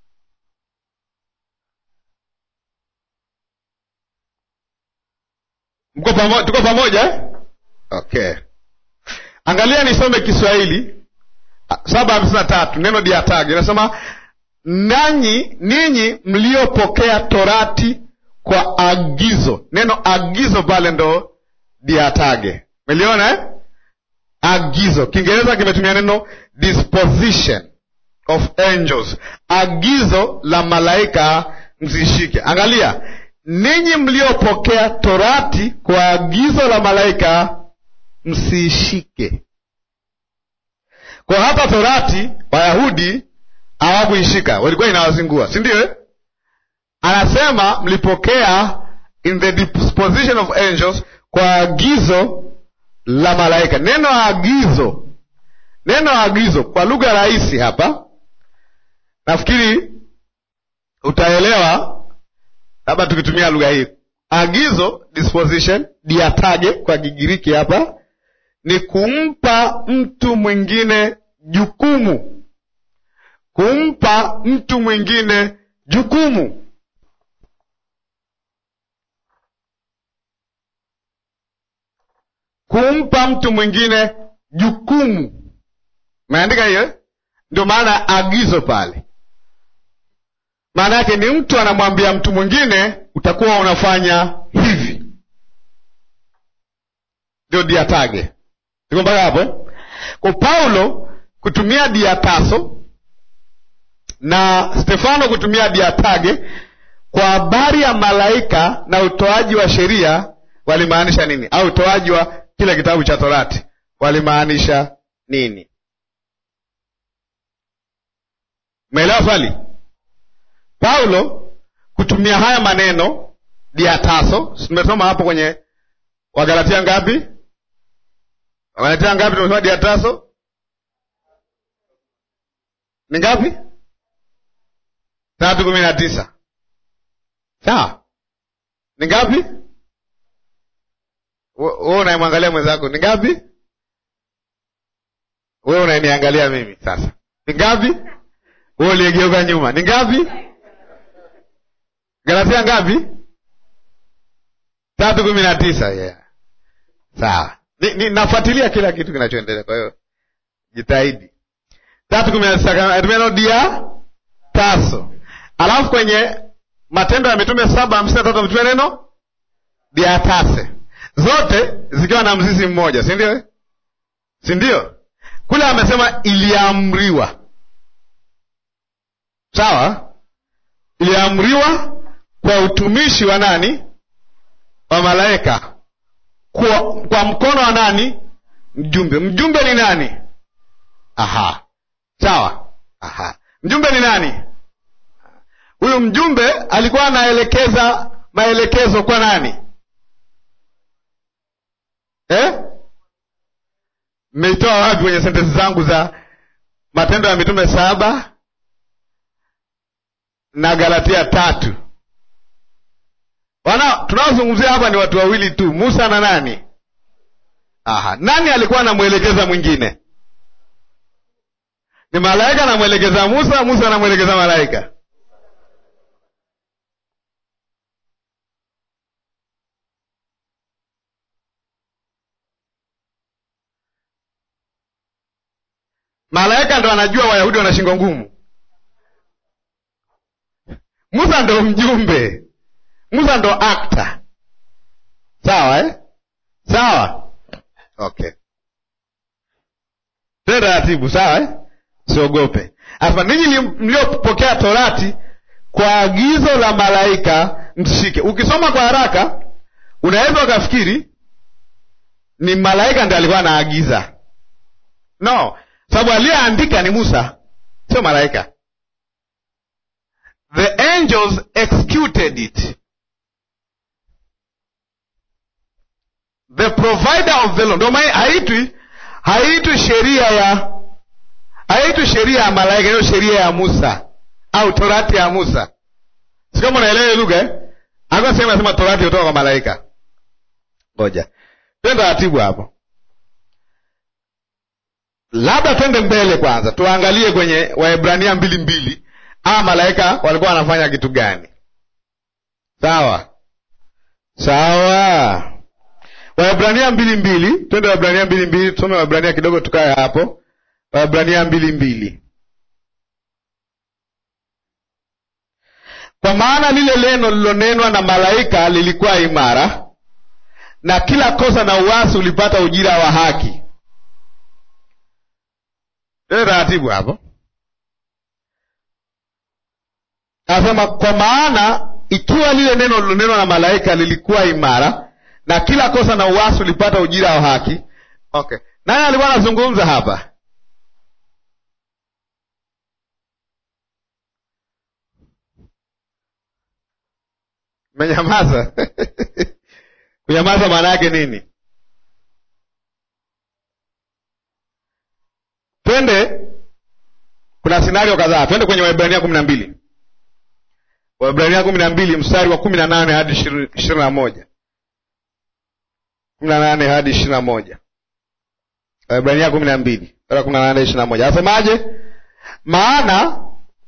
S1: Mko pamoja? Tuko pamoja? Okay, angalia nisome Kiswahili saba hamsini na tatu, neno diatage inasema nanyi ninyi mliopokea torati kwa agizo. Neno agizo pale ndo diatage, meliona eh? Agizo Kiingereza kimetumia neno disposition of angels, agizo la malaika msishike. Angalia, ninyi mliopokea torati kwa agizo la malaika msiishike. Kwa hapa torati Wayahudi hawakuishika, walikuwa inawazingua, si ndio? Anasema mlipokea in the disposition of angels, kwa agizo la malaika. Neno agizo, neno agizo kwa lugha rahisi hapa, nafikiri utaelewa labda tukitumia lugha hii. Agizo, disposition, diatage kwa Kigiriki hapa ni kumpa mtu mwingine jukumu kumpa mtu mwingine jukumu. Kumpa mtu mwingine jukumu, umeandika hiyo? Ndio maana agizo pale, maana yake ni mtu anamwambia mtu mwingine utakuwa unafanya hivi, ndio diatage. Iko mpaka hapo? Kwa Paulo kutumia diataso na Stefano kutumia diatage kwa habari ya malaika na utoaji wa sheria walimaanisha nini? Au utoaji wa kile kitabu cha Torati walimaanisha nini? Umeelewa swali? Paulo kutumia haya maneno diataso, tumesoma hapo kwenye Wagalatia ngapi? Wagalatia ngapi? Tumesoma diataso ni ngapi? tatu kumi na tisa sawa, ni ngapi? wewe unayemwangalia mwenzako ni ngapi? Wewe unaniangalia mimi sasa ni ngapi? Wewe uliyegeuka nyuma ni ngapi? Galatia ngapi? tatu kumi na tisa. Yeah, sawa. Ni, ni nafuatilia kila kitu kinachoendelea, kwa hiyo jitahidi. tatu kumi na tisa tumerudia taso, alafu kwenye Matendo ya Mitume saba hamsini na tatu ametumia neno diatase, zote zikiwa na mzizi mmoja, si ndio? Si ndio? Kule amesema iliamriwa, sawa, iliamriwa kwa utumishi wa nani? Wa malaika, kwa, kwa mkono wa nani? Mjumbe. Mjumbe ni nani? Aha, sawa. Aha, mjumbe ni nani? Huyu mjumbe alikuwa anaelekeza maelekezo kwa nani eh? Mmeitoa wapi kwenye sentensi zangu za Matendo ya Mitume saba na Galatia tatu? Wana tunaozungumzia hapa ni watu wawili tu, Musa na nani? Aha, nani alikuwa anamwelekeza mwingine? Ni malaika anamwelekeza Musa, Musa anamwelekeza malaika. Malaika ndo anajua Wayahudi wana shingo ngumu. Musa ndo mjumbe, Musa ndo akta. Sawa eh? Sawa, okay, tena taratibu. Sawa eh? Siogope. Hapa ninyi mliopokea Torati kwa agizo la malaika msishike. Ukisoma kwa haraka, unaweza ukafikiri ni malaika ndo alikuwa anaagiza. No, sababu aliyeandika ni Musa, sio malaika. The angels executed it. The provider of the law. Ndio maana haitwi haitwi sheria ya haitwi sheria ya malaika, hiyo sheria ya Musa au torati ya Musa. Si kama unaelewa lugha eh? Hakuna sehemu nasema torati kutoka kwa malaika. Ngoja twende taratibu hapo. Labda twende mbele kwanza, tuangalie kwenye Waebrania mbili mbili, ama malaika walikuwa wanafanya kitu gani? Sawa sawa. Waebrania mbili mbili, twende Waebrania mbili mbili, tusome Waebrania kidogo, tukae hapo. Waebrania mbili mbili. Kwa maana lile neno lililonenwa na malaika lilikuwa imara, na kila kosa na uasi ulipata ujira wa haki. Tena taratibu hapo, anasema kwa maana ikiwa lile neno lilonenwa na malaika lilikuwa imara, na kila kosa na uasi ulipata ujira wa haki. Okay, nani alikuwa anazungumza hapa? Menyamaza. Kunyamaza maana yake nini? Twende, kuna sinario kadhaa. Twende kwenye Waebrania kumi na mbili Waebrania kumi na mbili mstari wa kumi na nane hadi ishirini na moja kumi na nane hadi ishirini na moja Waebrania kumi na mbili mstari wa kumi na nane hadi ishirini na moja Anasemaje? Maana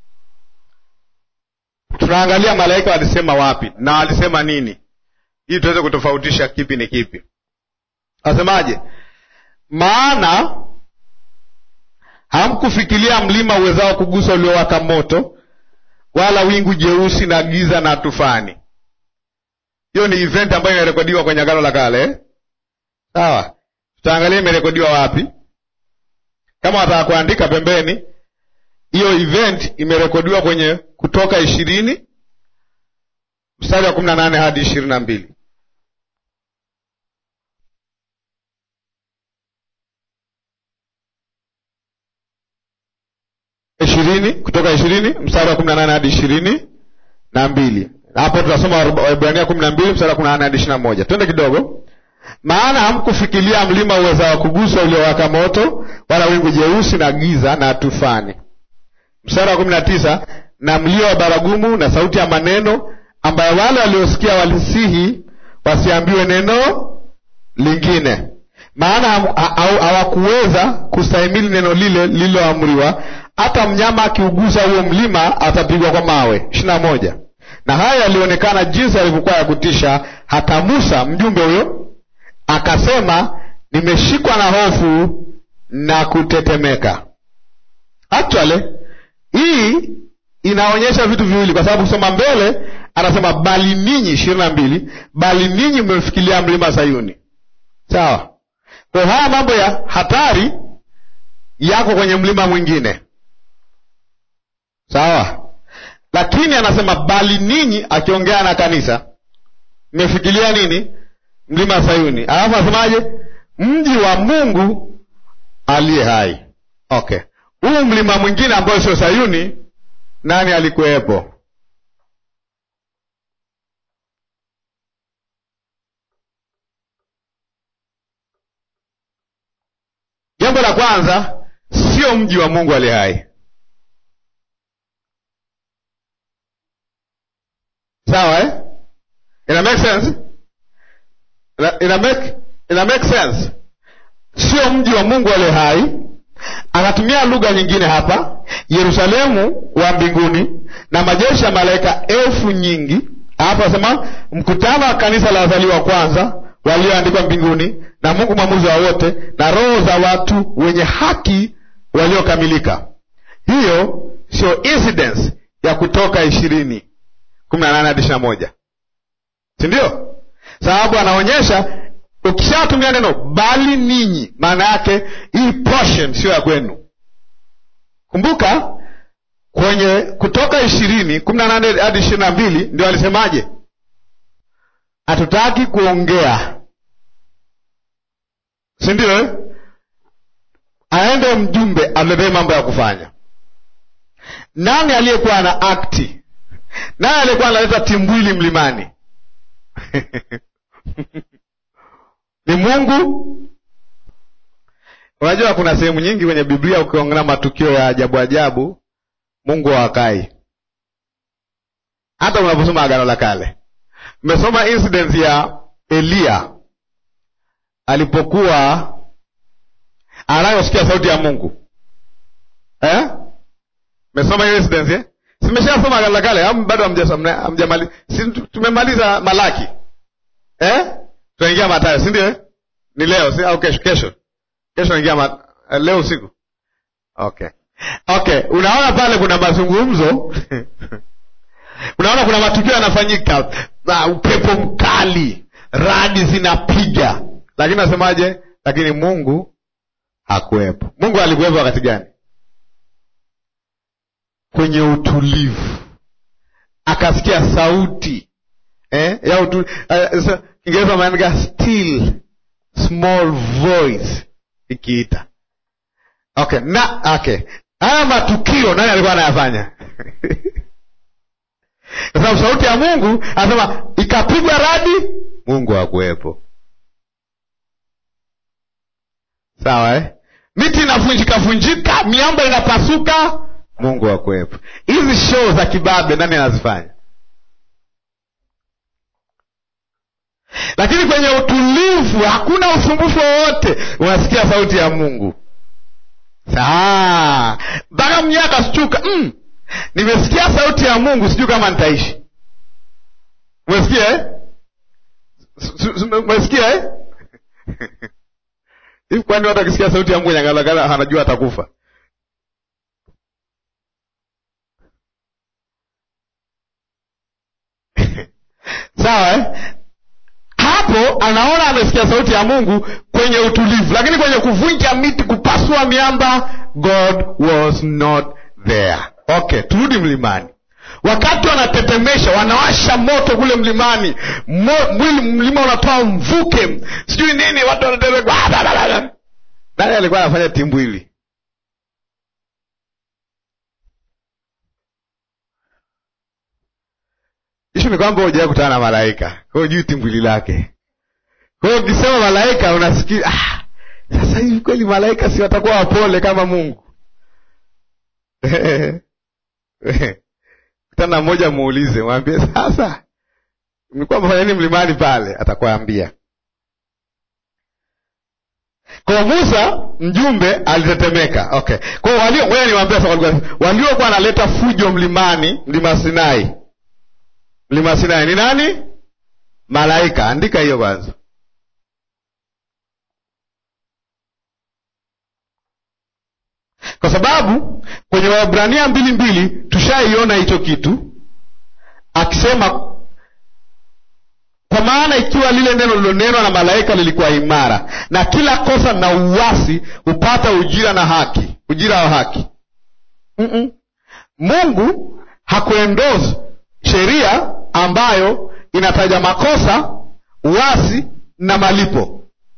S1: tunaangalia malaika walisema wapi na walisema nini, ili tuweze kutofautisha kipi ni kipi. Asemaje? Maana hamkufikiria mlima uwezao kugusa uliowaka moto, wala wingu jeusi na giza na tufani. Hiyo ni event ambayo imerekodiwa kwenye Agano la Kale eh? Sawa, tutaangalia imerekodiwa wapi. Kama wataka kuandika pembeni hiyo event imerekodiwa kwenye Kutoka ishirini mstari wa kumi na nane hadi ishirini na mbili ishirini Kutoka ishirini mstari wa kumi na nane hadi ishirini na mbili Hapo tutasoma Waebrania kumi na mbili mstari wa kumi na nane hadi ishirini na moja Twende kidogo. Maana hamkufikiria mlima uweza wa kugusa uliowaka moto, wala wingu jeusi na giza na tufani Mstari wa kumi na tisa na mlio wa baragumu na sauti ya maneno, ambayo wale waliosikia walisihi wasiambiwe neno
S2: lingine, maana hawakuweza kustahimili neno lile lililoamriwa, hata mnyama akiugusa huo mlima atapigwa kwa mawe. ishirini na moja. Na haya yalionekana jinsi alivyokuwa ya kutisha, hata Musa mjumbe huyo akasema, nimeshikwa na hofu na kutetemeka. Actually hii inaonyesha vitu viwili, kwa sababu kusoma mbele anasema bali ninyi, ishirini na mbili, bali ninyi mmefikilia mlima Sayuni. Sawa. Kwa haya mambo ya hatari yako kwenye mlima mwingine, sawa. Lakini anasema bali ninyi, akiongea na kanisa, mmefikilia nini? Mlima Sayuni. Alafu anasemaje? Mji wa Mungu aliye hai. Okay, huu mlima mwingine ambao sio Sayuni, nani alikuwepo? Jambo la kwanza, sio mji wa Mungu aliye hai. Sawa eh? Ina make sense? Ina, ina make, ina make sense? Sio mji wa Mungu aliye hai. Anatumia lugha nyingine hapa, Yerusalemu wa mbinguni na majeshi ya malaika elfu nyingi. Hapa anasema mkutano wa kanisa la wazaliwa wa kwanza walioandikwa mbinguni na Mungu mwamuzi wa wote na roho za watu wenye haki waliokamilika. Hiyo sio incidence ya Kutoka ishirini kumi na nane hadi ishirini na moja si ndio? Sababu anaonyesha ukishatumia neno bali ninyi, maana yake hii portion sio ya kwenu. Kumbuka kwenye Kutoka ishirini kumi na nane hadi ishirini na mbili ndio alisemaje? Hatutaki kuongea, si ndio eh? Aende mjumbe amletee mambo ya kufanya. Nani aliyekuwa ana akti? Nani aliyekuwa analeta timbwili mlimani? ni Mungu. Unajua kuna sehemu nyingi kwenye Biblia ukiongea matukio ya ajabu ajabu, Mungu hawakai. Hata unaposoma Agano la Kale, mmesoma incident ya Eliya alipokuwa anayosikia sauti ya Mungu eh? Mmesoma hiyo incident eh? Simeshasoma Agano la Kale au bado hamjamaliza? Si tumemaliza Malaki eh? Tunaingia Mathayo, si ndio? Ni leo si au kesho? Kesho kesho naingia ma... leo usiku. Okay, okay. Unaona pale kuna mazungumzo unaona kuna matukio yanafanyika, upepo mkali, radi zinapiga, lakini nasemaje? Lakini Mungu hakuwepo. Mungu alikuwepo wakati gani? Kwenye utulivu, akasikia sauti eh, ya utu... uh, Kiingereza maandika still small voice ikiita. Okay, na okay, haya matukio nani alikuwa anayafanya? Kwa sababu sauti ya Mungu anasema ikapigwa radi, Mungu hakuwepo. Sawa eh? Miti inavunjika vunjika, miamba inapasuka, Mungu hakuwepo. Hizi show za kibabe nani anazifanya? Lakini kwenye utulivu, hakuna usumbufu wowote, unasikia sauti ya Mungu saa mpaka mnyewe akashtuka, mm, nimesikia sauti ya Mungu, sijui kama nitaishi. Umesikia eh? Umesikia eh? hivi kwani watu akisikia sauti ya Mungu nyangalagala anajua atakufa? Sawa eh? Hapo anaona amesikia sauti ya Mungu kwenye utulivu, lakini kwenye kuvunja miti, kupasua miamba, God was not there. Okay, turudi mlimani. Wakati wanatetemesha, wanawasha moto kule mlimani, mwili mlima unatoa mvuke, sijui nini, watu wanatetemeka. Nani alikuwa anafanya timbwili? Ishu ni kwamba hujawai kutana na malaika, kwa hiyo jui timbwili lake. Kwa hiyo ukisema malaika unasikia ah, sasa hivi kweli malaika si watakuwa wapole kama Mungu? Kutana mmoja, muulize, mwambie sasa, mlikuwa mfanya nini mlimani pale? Atakwambia kwa Musa mjumbe alitetemeka. Okay, kwa hiyo walio, ngoja niwaambie sasa, walikuwa- waliokuwa analeta fujo mlimani, mlima Sinai, mlima Sinai ni nani? Malaika. Andika hiyo kwanza. kwa sababu kwenye Waebrania mbili mbili tushaiona hicho kitu akisema, kwa maana ikiwa lile neno lilonenwa na malaika lilikuwa imara, na kila kosa na uasi hupata ujira na haki, ujira wa haki. Mm-mm. Mungu hakuendozi sheria ambayo inataja makosa, uasi na malipo.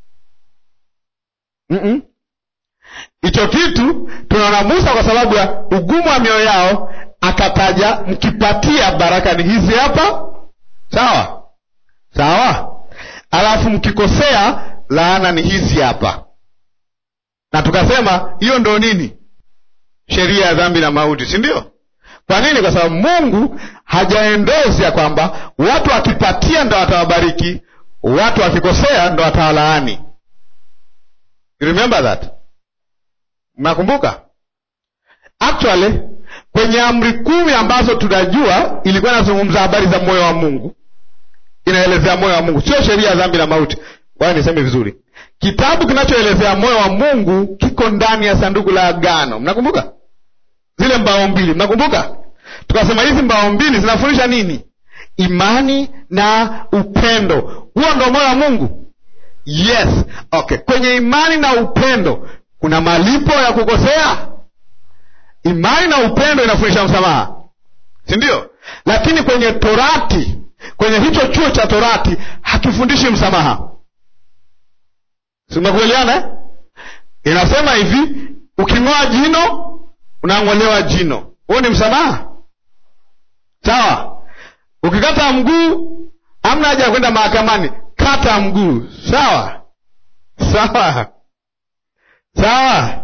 S2: Mm-mm. Hicho kitu tunaona Musa kwa sababu ya ugumu wa mioyo yao akataja, mkipatia baraka ni hizi hapa, sawa sawa, alafu mkikosea laana ni hizi hapa, na tukasema hiyo ndo nini? Sheria ya dhambi na mauti, si ndio? Kwa nini? Kwa sababu Mungu hajaendozi ya kwamba watu wakipatia ndo atawabariki, watu wakikosea ndo atawalaani. You remember that? Mnakumbuka? Actually kwenye amri kumi ambazo tunajua ilikuwa inazungumza habari za moyo wa Mungu, inaelezea moyo wa Mungu, sio sheria ya dhambi na mauti. Waya niseme vizuri, kitabu kinachoelezea moyo wa Mungu kiko ndani ya sanduku la agano. Mnakumbuka zile mbao mbili? Mnakumbuka tukasema hizi mbao mbili zinafundisha nini? Imani na upendo. Huo ndo moyo wa Mungu. Yes, okay. Kwenye imani na upendo kuna malipo ya kukosea. Imani na upendo inafundisha msamaha, si ndio? Lakini kwenye Torati, kwenye hicho chuo cha Torati hakifundishi msamaha. Simekubaliana eh? Inasema hivi, uking'oa jino unang'olewa jino, huo ni msamaha, sawa? Ukikata mguu, hamna haja ya kwenda mahakamani, kata mguu, sawa sawa sawa.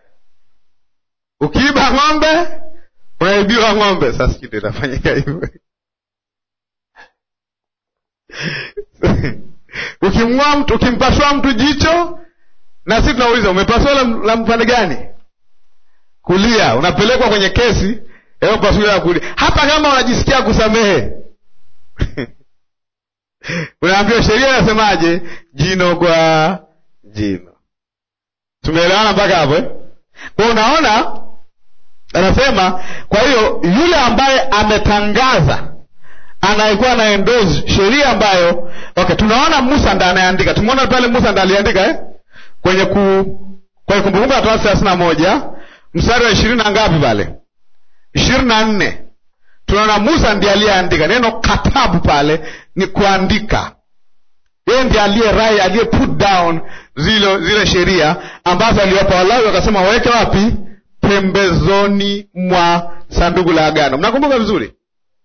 S2: Ukiiba ng'ombe unaibiwa ng'ombe. Sasa kitu inafanyika hivyo. Ukimng'oa mtu, ukimpasua mtu jicho, na sisi tunauliza umepasua la, la mpande gani? Kulia. Unapelekwa kwenye kesi eo pasulia kulia, hata kama unajisikia kusamehe unaambiwa sheria inasemaje? Jino kwa jino. Tumeelewana mpaka hapo eh? Kwa unaona, anasema kwa hiyo yule ambaye ametangaza anayekuwa na endozi sheria ambayo okay, tunaona Musa ndo anayeandika. Tumeona pale Musa ndo aliandika eh? kwenye ku kwenye Kumbukumbu la Torati thelathini na moja mstari wa ishirini na ngapi pale, ishirini na nne tunaona Musa ndiye aliyeandika. Neno katabu pale ni kuandika yeye ndiye aliye rai aliye put down zile zile sheria ambazo aliwapa Walawi, wakasema waweke wapi? Pembezoni mwa sanduku la agano. Mnakumbuka vizuri,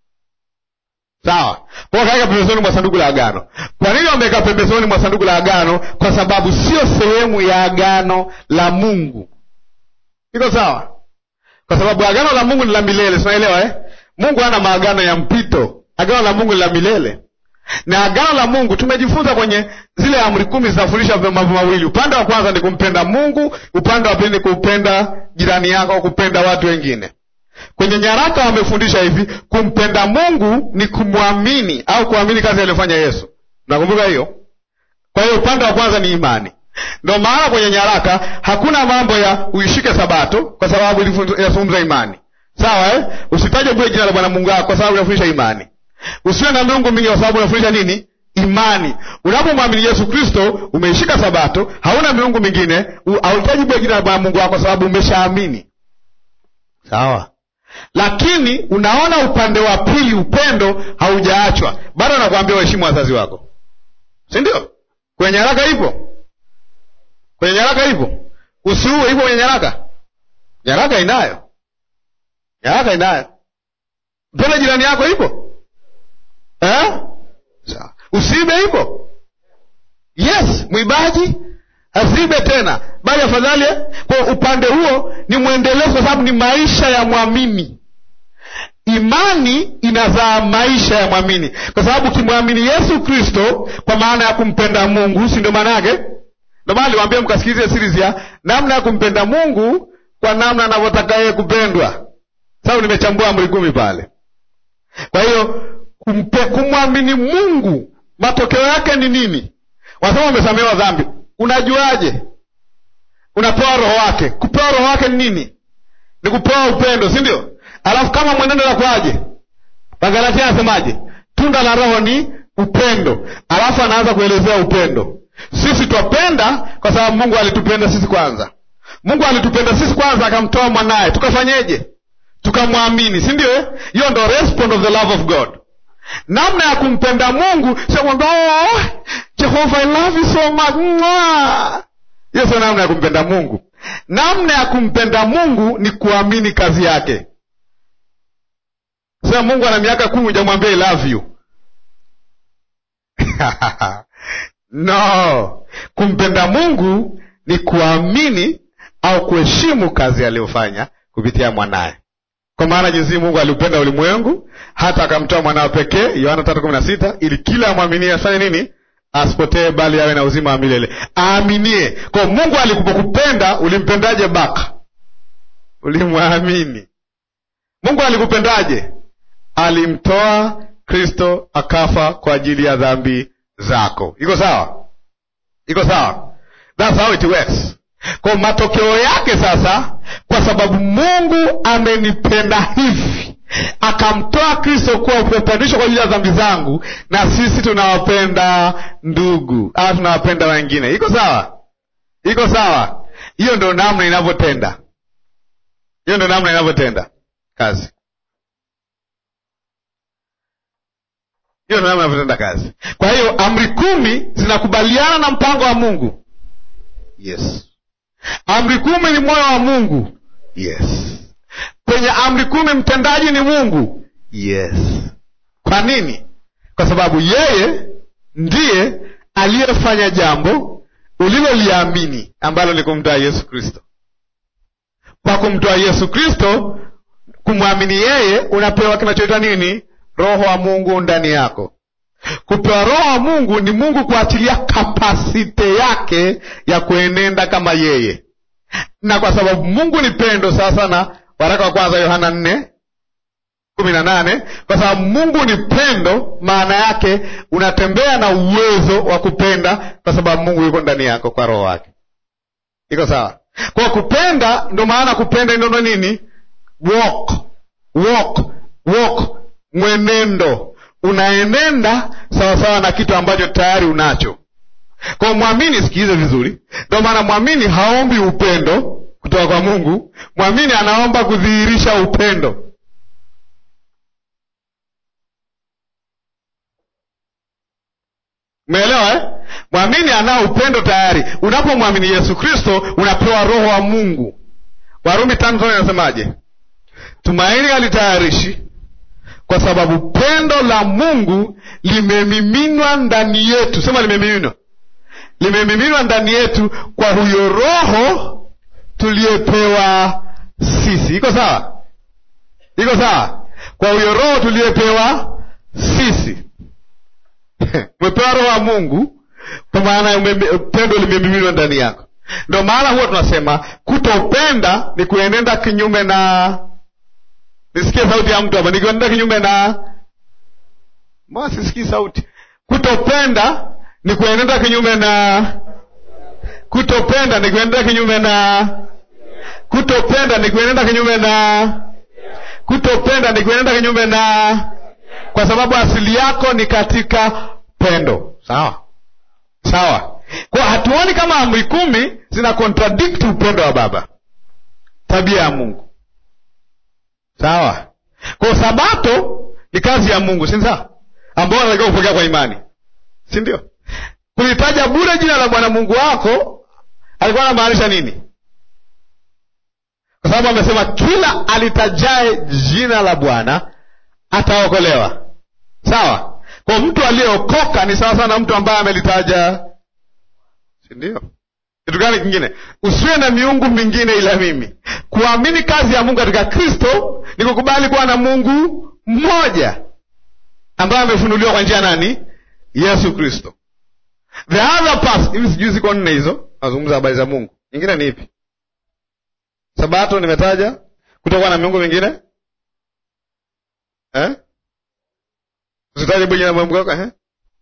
S2: sawa? Kwa kaweka pembezoni mwa sanduku la agano. Kwa nini wameweka pembezoni mwa sanduku la agano? Kwa sababu sio sehemu ya agano la Mungu. Iko sawa? Kwa sababu agano la Mungu ni la milele, tunaelewa eh? Mungu hana maagano ya mpito. Agano la Mungu ni la milele na agano la Mungu tumejifunza kwenye zile amri kumi zinafundisha mambo mawili. Upande wa kwanza ni kumpenda Mungu, upande wa pili ni kupenda jirani yako au kupenda watu wengine. Kwenye nyaraka wamefundisha hivi, kumpenda Mungu ni kumwamini au kuamini kazi aliyofanya Yesu. Nakumbuka hiyo. Kwa hiyo upande wa kwanza ni imani. Ndio maana kwenye nyaraka hakuna mambo ya uishike Sabato kwa sababu inazungumza imani, sawa eh? Usitaje bure jina la Bwana Mungu wako kwa sababu inafundisha imani Usiwe na miungu mingi kwa sababu unafundisha nini? Imani. Unapomwamini Yesu Kristo, umeishika Sabato, hauna miungu mingine, hauhitaji bure jina la Bwana Mungu wako kwa sababu umeshaamini. Sawa. Lakini unaona upande wa pili, upendo haujaachwa bado. Anakuambia waheshimu wazazi wako, si ndio? Kwenye nyaraka ipo, kwenye nyaraka ipo. Usiue, ipo kwenye nyaraka. Nyaraka inayo, nyaraka inayo. Mpende jirani yako, ipo Eh? Sawa. Usiibe ipo? Yes, mwibaji asiibe tena, bali afadhali. Kwa upande huo ni mwendelezo, kwa sababu ni maisha ya mwamini. Imani inazaa maisha ya mwamini, kwa sababu ukimwamini Yesu Kristo kwa maana ya kumpenda Mungu, si ndio maana yake? Ndio maana niwaambia mkasikilize series ya namna ya kumpenda Mungu kwa namna anavyotaka yeye kupendwa. Sababu nimechambua amri kumi pale. Kwa hiyo kumpe- kumwamini Mungu matokeo yake ni nini? Wasema umesamehewa dhambi, unajuaje? Unapewa roho wake. Kupewa roho wake ni nini? Ni kupewa upendo, si ndio? Alafu kama mwenendo nakwaje? Wagalatia anasemaje? Tunda la Roho ni upendo, alafu anaanza kuelezea upendo. Sisi twapenda kwa sababu Mungu alitupenda sisi kwanza. Mungu alitupenda sisi kwanza, akamtoa mwanaye, tukafanyeje? Tukamwamini, si ndio? eh? Hiyo ndo response of the love of God. Namna ya kumpenda Mungu sio kwamba oh, Jehova I love you so much. Mwah." Hiyo sio namna ya kumpenda Mungu. Namna ya kumpenda Mungu ni kuamini kazi yake. Sasa Mungu ana miaka kumi hujamwambia I love you. no, kumpenda Mungu ni kuamini au kuheshimu kazi aliyofanya kupitia mwanaye. Kwa maana jinsi Mungu aliupenda ulimwengu hata akamtoa mwanawe pekee, Yohana tatu kumi na sita, ili kila amwaminie afanye nini? Asipotee, bali awe na uzima wa milele. Aaminie. Kwa Mungu alikupenda, ulimpendaje? Baka ulimwamini. Mungu alikupendaje? Alimtoa Kristo akafa kwa ajili ya dhambi zako. Iko sawa? Iko sawa? That's how it works. Kwa matokeo yake sasa, kwa sababu Mungu amenipenda hivi, akamtoa Kristo kuwa upatanisho kwa ajili ya dhambi zangu, na sisi tunawapenda ndugu au tunawapenda wengine. Iko sawa? Iko sawa? Hiyo ndo namna inavyotenda, hiyo ndo namna inavyotenda kazi. hiyo ndo namna inavyotenda kazi. Kwa hiyo amri kumi zinakubaliana na mpango wa Mungu. Yes. Amri kumi ni moyo wa Mungu. Yes. Kwenye amri kumi mtendaji ni Mungu. Yes. Kwa nini? Kwa sababu yeye ndiye aliyefanya jambo uliloliamini ambalo ni kumtoa Yesu Kristo. Kwa kumtoa Yesu Kristo, kumwamini yeye, unapewa kinachoitwa nini? Roho wa Mungu ndani yako. Kupewa Roho wa Mungu ni Mungu kuachilia kapasite yake ya kuenenda kama yeye, na kwa sababu Mungu ni pendo, sawa sana, waraka wa kwanza Yohana nne kumi na nane. Kwa sababu Mungu ni pendo, maana yake unatembea na uwezo wa kupenda, kwa sababu Mungu yuko ndani yako kwa Roho wake. Iko sawa? Kwa kupenda, ndo maana kupenda ndo nini? Walk, walk, walk mwenendo unaenenda sawasawa na kitu ambacho tayari unacho. Kwa mwamini, sikilize vizuri, ndio maana mwamini haombi upendo kutoka kwa Mungu. Mwamini anaomba kudhihirisha upendo. Umeelewa eh? Mwamini anao upendo tayari. Unapomwamini Yesu Kristo unapewa Roho wa Mungu. Warumi tano tano inasemaje? Tumaini halitayarishi kwa sababu pendo la Mungu limemiminwa ndani yetu. Sema limemiminwa, limemiminwa ndani yetu kwa huyo Roho tuliyepewa sisi. Iko sawa? Iko sawa? Kwa huyo Roho tuliyepewa sisi. Umepewa Roho wa Mungu, kwa maana pendo limemiminwa ndani yako. Ndio maana huwa tunasema kutopenda ni kuenenda kinyume na Nisikie sauti ya mtu hapa, nikienda kinyume na mbona sisikii sauti? Kutopenda ni kuenenda kinyume na kutopenda ni kuenenda kinyume na kutopenda ni kuenenda kinyume na kutopenda ni kuenenda kinyume na, kwa sababu asili yako ni katika pendo. Sawa sawa, kwa hatuoni kama amri kumi zina contradict upendo wa Baba, tabia ya Mungu. Sawa. Kwa sabato ni kazi ya Mungu, si sawa? Ambao unatakiwa kupokea kwa imani, si ndio? Kulitaja bure jina la Bwana Mungu wako alikuwa anamaanisha nini? Kwa sababu amesema kila alitajae jina la Bwana ataokolewa. Sawa. Kwa mtu aliyeokoka ni sawa sana na mtu ambaye amelitaja, si ndio? Kitu gani kingine? Usiwe na miungu mingine ila mimi. Kuamini kazi ya Mungu katika Kristo ni kukubali kuwa na Mungu mmoja ambaye amefunuliwa kwa njia nani? Yesu Kristo. The other part, hivi sijui ziko nne hizo. nazungumza habari za Mungu. Nyingine ni ipi? Sabato nimetaja, kutokuwa na miungu mingine eh? Usitaje bwenye na Mungu wako eh?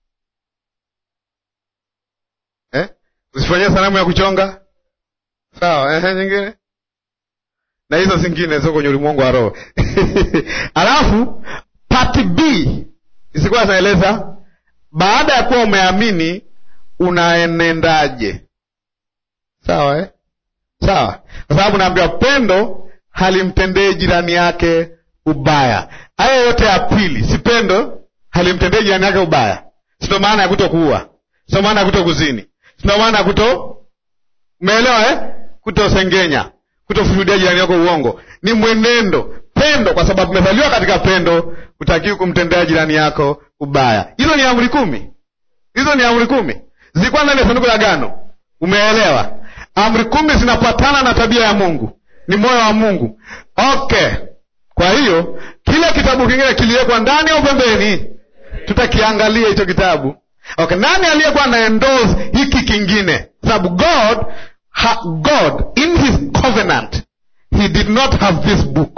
S2: Eh? Usifanyie sanamu ya kuchonga. Sawa, eh, nyingine? Na hizo zingine ziko kwenye ulimwengu wa roho. Alafu part B isikuwa zinaeleza baada ya kuwa umeamini unaenendaje. Sawa eh? Sawa, kwa sababu naambiwa pendo halimtendei jirani yake ubaya. Haya yote ya pili, si pendo halimtendei jirani yake ubaya, sio maana ya kuto kuua, sio maana ya kuto kuzini, sio maana ya kuto, umeelewa eh? Kutosengenya, kutofurudia jirani yako uongo, ni mwenendo pendo, kwa sababu umezaliwa katika pendo, hutakiwi kumtendea jirani yako ubaya. Hizo ni amri kumi, hizo ni amri kumi zilikuwa ndani ya sanduku la agano. Umeelewa? Amri kumi zinapatana na tabia ya Mungu, ni moyo wa Mungu. Okay, kwa hiyo kile kitabu kingine kiliwekwa ndani au pembeni? Tutakiangalia hicho kitabu. Okay, nani aliyekuwa na endorse hiki kingine? Sababu God ha, God in his covenant he did not have this book.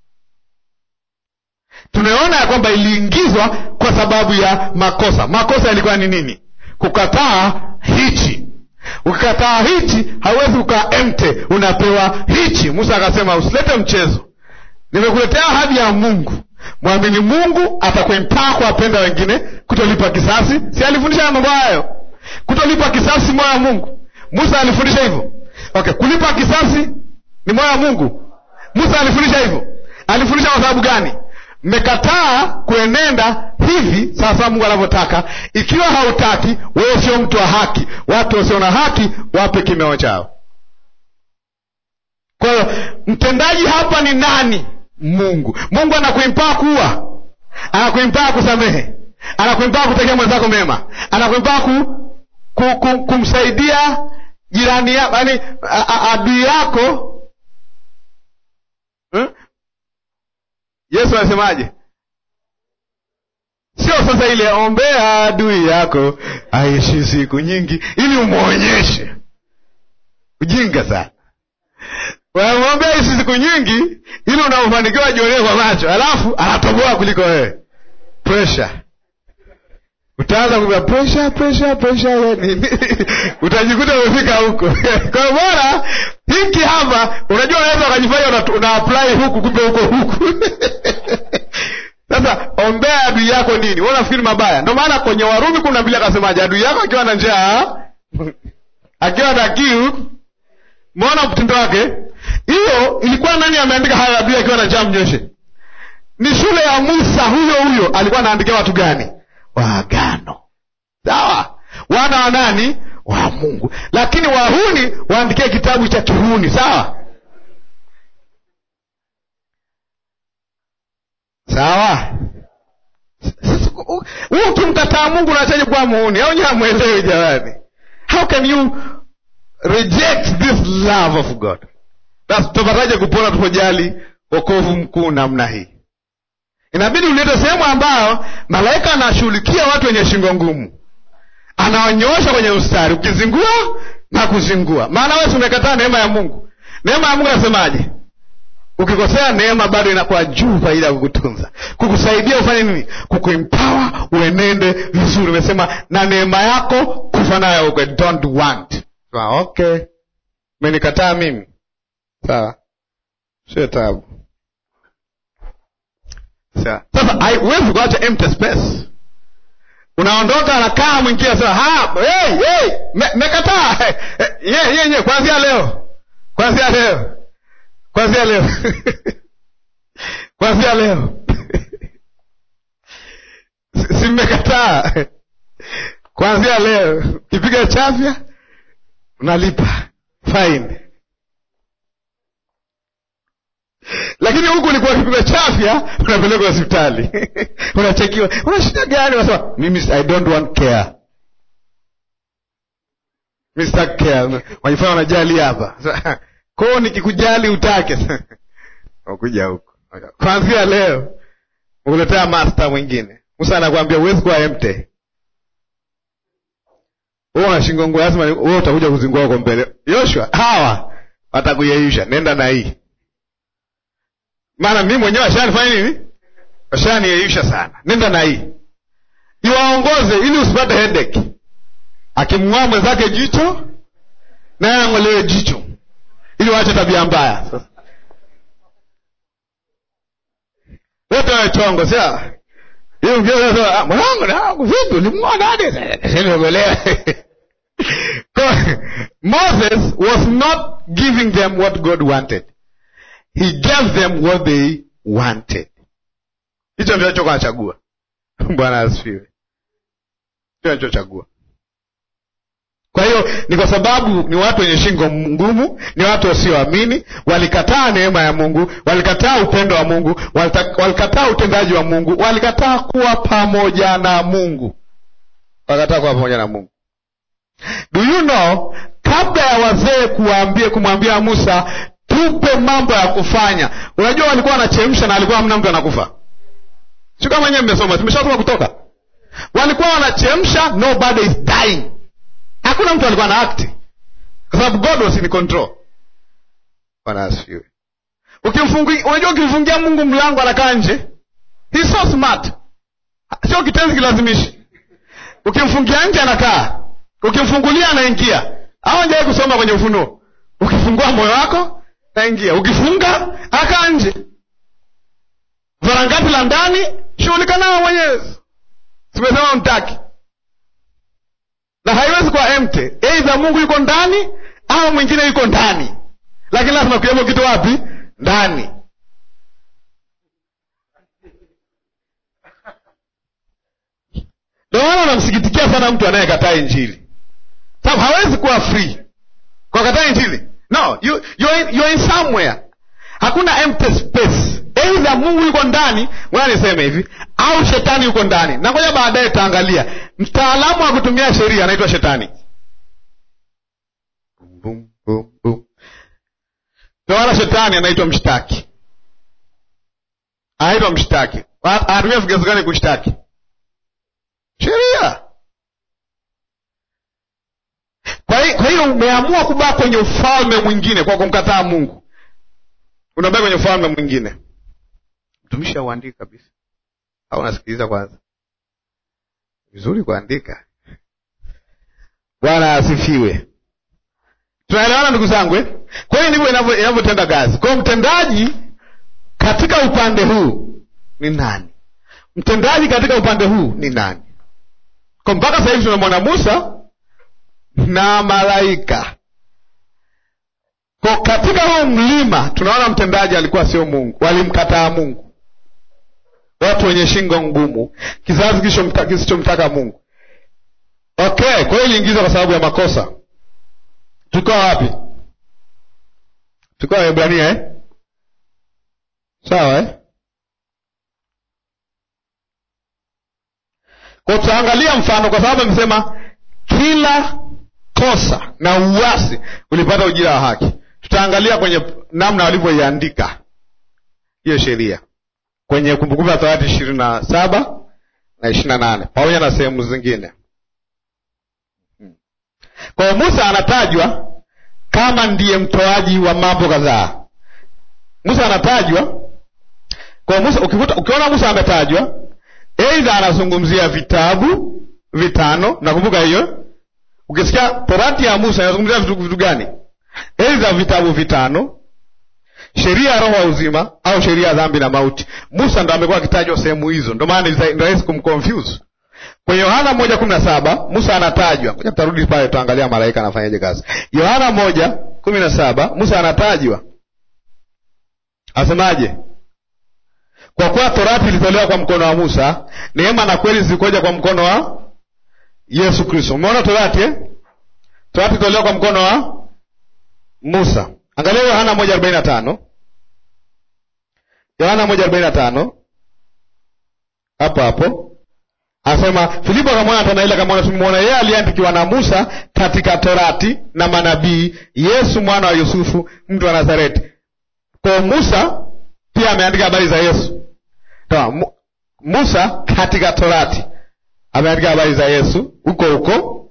S2: Tumeona ya kwamba iliingizwa kwa sababu ya makosa. Makosa yalikuwa ni nini? Kukataa hichi ukikataa hichi hauwezi ukaa emte, unapewa hichi. Musa akasema usilete mchezo, nimekuletea ahadi ya Mungu. Mwamini Mungu atakuempaa kuwapenda wengine, kutolipa kisasi. Si alifundisha mambo hayo? Kutolipa kisasi moyo wa Mungu. Musa alifundisha hivyo. Okay, kulipa kisasi ni moyo wa Mungu. Musa alifundisha hivyo. Alifundisha kwa sababu gani? Mmekataa kuenenda hivi sasa Mungu anavyotaka. Ikiwa hautaki, wewe sio mtu wa haki. Watu wasio na haki wape kimeo chao. Kwa hiyo mtendaji hapa ni nani? Mungu. Mungu anakuimpaa kuwa, anakuimpaa kusamehe, anakuimpaa kutekea mwenzako mema, anakuimpaa ku, ku, ku, kumsaidia jirani yako, yaani adui yako hmm? Yesu anasemaje? Sio sasa ile ombea adui yako aishi siku nyingi, ili umwonyeshe ujinga sana. Wanamwombea ishi siku nyingi, ili unaofanikiwa jionee kwa macho, alafu anatoboa kuliko wewe. Pressure utaanza kupa pressure pressure pressure nini utajikuta umefika huko. Kwa bora hiki hapa, unajua unaweza ukajifanya una, una apply huku, kumbe huko huku Sasa ombea adui yako nini? Wewe unafikiri mabaya? Ndio maana kwenye Warumi kumi na mbili akasemaje? Adui yako akiwa na njaa, akiwa na kiu, mwona mtindo wake. Hiyo ilikuwa nani ameandika haya? Adui akiwa na njaa mnyoshe. Ni shule ya Musa, huyo huyo alikuwa anaandikia watu gani? Waagano, sawa, wana wa nani? Wa Mungu. Lakini wahuni waandikie kitabu cha kihuni, sawa sawa. Huu ukimkataa Mungu unachaje kuwa muhuni? Au nyewe hamwelewi jamani? How can you reject this love of God? Basi tutapataje kupona tupojali wokovu mkuu namna hii? Inabidi ulete sehemu ambayo malaika anashughulikia watu wenye shingo ngumu, anawanyoosha kwenye mstari, ukizingua na kuzingua. Maana wewe umekataa neema ya Mungu. Neema ya Mungu nasemaje? Ukikosea neema bado inakuwa juu kwa ajili ya kukutunza, kukusaidia ufanye nini? Kukuempower uenende vizuri. Umesema na neema yako kufa nayo ukwe, don't want. Sawa, okay, umenikataa mimi, sawa, sio tabu. Sawa, sasa huwezi kuacha empty space. Unaondoka, anakaa mwingine asema ha, hey, hey, mekataa me ye ye ye, kwanzia leo, kwanzia leo kwanzia leo kwanzia leo si mmekataa? Kwanzia leo kipiga chafya unalipa fine, lakini huku ulikuwa kipiga chafya unapelekwa hospitali unachekiwa, una shida gani? Unasema mimi I don't want care, mimi sitaki care. Wajifanya wanajali hapa koo nikikujali utake ukuja huko kwanzia leo ukuletea master mwingine. Musa anakuambia huwezi kuwa emte, wewe una shingo ngumu, lazima wewe utakuja kuzingua huko mbele. Yoshua, hawa watakuyeyusha, nenda na hii, maana mimi mwenyewe ashanifanya nini, ashaniyeyusha sana, nenda na hii, iwaongoze ili usipate headache. Akimng'oa mwenzake jicho, naye ang'olewe jicho, ili waache tabia mbaya. Sasa wote wawe chongo, sia hiyo mgeo ah, mwanangu nangu vipi ulimng'oa hadi niliogolewa. Moses was not giving them what God wanted. He gave them what they wanted. Hicho ndio alichokuwa anachagua. Bwana asifiwe. Hicho alichochagua. Kwa hiyo ni kwa sababu ni watu wenye shingo ngumu, ni watu wasioamini, walikataa neema ya Mungu, walikataa upendo wa Mungu, walita- walikataa utendaji wa Mungu, walikataa kuwa pamoja na Mungu, walikataa kuwa pamoja na Mungu. Do you know, kabla ya wazee kuwaambia kumwambia Musa tupe mambo ya kufanya, unajua walikuwa wanachemsha na alikuwa hamna mtu anakufa. Sio kama nyewe mmesoma, tumeshasoma Kutoka, walikuwa wanachemsha, nobody is dying hakuna mtu alikuwa na akti kwa sababu God was in control. Bwana asifiwe. Ukimfungia, unajua ukimfungia Mungu mlango anakaa nje, he's so smart, sio kitenzi kilazimishi. Ukimfungia nje anakaa, ukimfungulia anaingia. Au njawahi kusoma kwenye Ufunuo, ukifungua moyo wako naingia, ukifunga akaa nje. Varangati la ndani shughulika nao mwenyewe, simesema mtaki na haiwezi kuwa empty. Aidha Mungu yuko ndani au mwingine yuko ndani, lakini lazima kuwepo kitu wapi? Ndani. Ndio maana namsikitikia sana mtu anayekataa Injili, sababu hawezi kuwa free kwa kataa Injili. No, you, you're in, you're in somewhere. Hakuna empty space. Aidha Mungu yuko ndani, ngoja niseme hivi, au shetani yuko ndani. Na ngoja baadaye taangalia mtaalamu wa kutumia sheria anaitwa shetani. Bum, bum, bum. Ndio maana shetani anaitwa mshtaki, anaitwa mshtaki. Anatumia vigezo gani kushtaki? Sheria. Kwa hi- kwa hiyo umeamua kubaa kwenye ufalme mwingine kwa kumkataa Mungu, unabaki kwenye ufalme mwingine. Mtumishi auandiki kabisa, au unasikiliza kwanza? Vizuri kuandika. Bwana asifiwe. Tunaelewana ndugu zangu eh? Kwa hiyo ndivyo inavyo- inavyotenda kazi. Kwa hiyo mtendaji katika upande huu ni nani? Mtendaji katika upande huu ni nani? Kwa mpaka sasa hivi tunamwona Musa na malaika. Kwa katika huu mlima tunaona mtendaji alikuwa sio Mungu, walimkataa Mungu, watu wenye shingo ngumu, kizazi kisichomta- kisichomtaka Mungu. Okay, kwa hiyo iliingizwa kwa sababu ya makosa. Tulikuwa wapi? Tulikuwa Waebrania eh? Sawa eh? Kwa tutaangalia mfano, kwa sababu amesema kila kosa na uasi ulipata ujira wa haki. Tutaangalia kwenye namna walivyoiandika hiyo sheria kwenye Kumbukumbu la Torati ishirini na saba na ishirini na nane pamoja na sehemu zingine. Kwa hiyo Musa anatajwa kama ndiye mtoaji wa mambo kadhaa. Musa anatajwa kwa Musa, ukivuta, ukiona Musa ametajwa, aidha anazungumzia vitabu vitano. Nakumbuka hiyo, ukisikia Torati ya Musa inazungumzia vitu, vitu gani? Aidha vitabu vitano, sheria ya roho wa uzima au sheria ya dhambi na mauti. Musa ndo amekuwa akitajwa sehemu hizo, ndo maana ni rahisi kumconfuse. Kwenye Yohana moja kumi na saba Musa anatajwa. Ngoja tutarudi pale, tuangalia malaika anafanyaje kazi. Yohana moja kumi na saba Musa anatajwa, asemaje? Kwa kuwa torati ilitolewa kwa mkono wa Musa, neema na kweli zilikuja kwa mkono wa Yesu Kristo. Umeona torati eh? Torati ilitolewa kwa mkono wa Musa. Angalia Yohana moja arobaini na tano Yohana moja arobaini na tano hapo hapo Anasema Filipo akamwona Nathanaeli akamwona, tumemwona yeye aliyeandikiwa na Musa katika Torati na manabii, Yesu mwana wa Yusufu, mtu wa Nazareti. Kwa Musa pia ameandika habari za Yesu. Toa, Mu, Musa katika Torati ameandika habari za Yesu huko huko.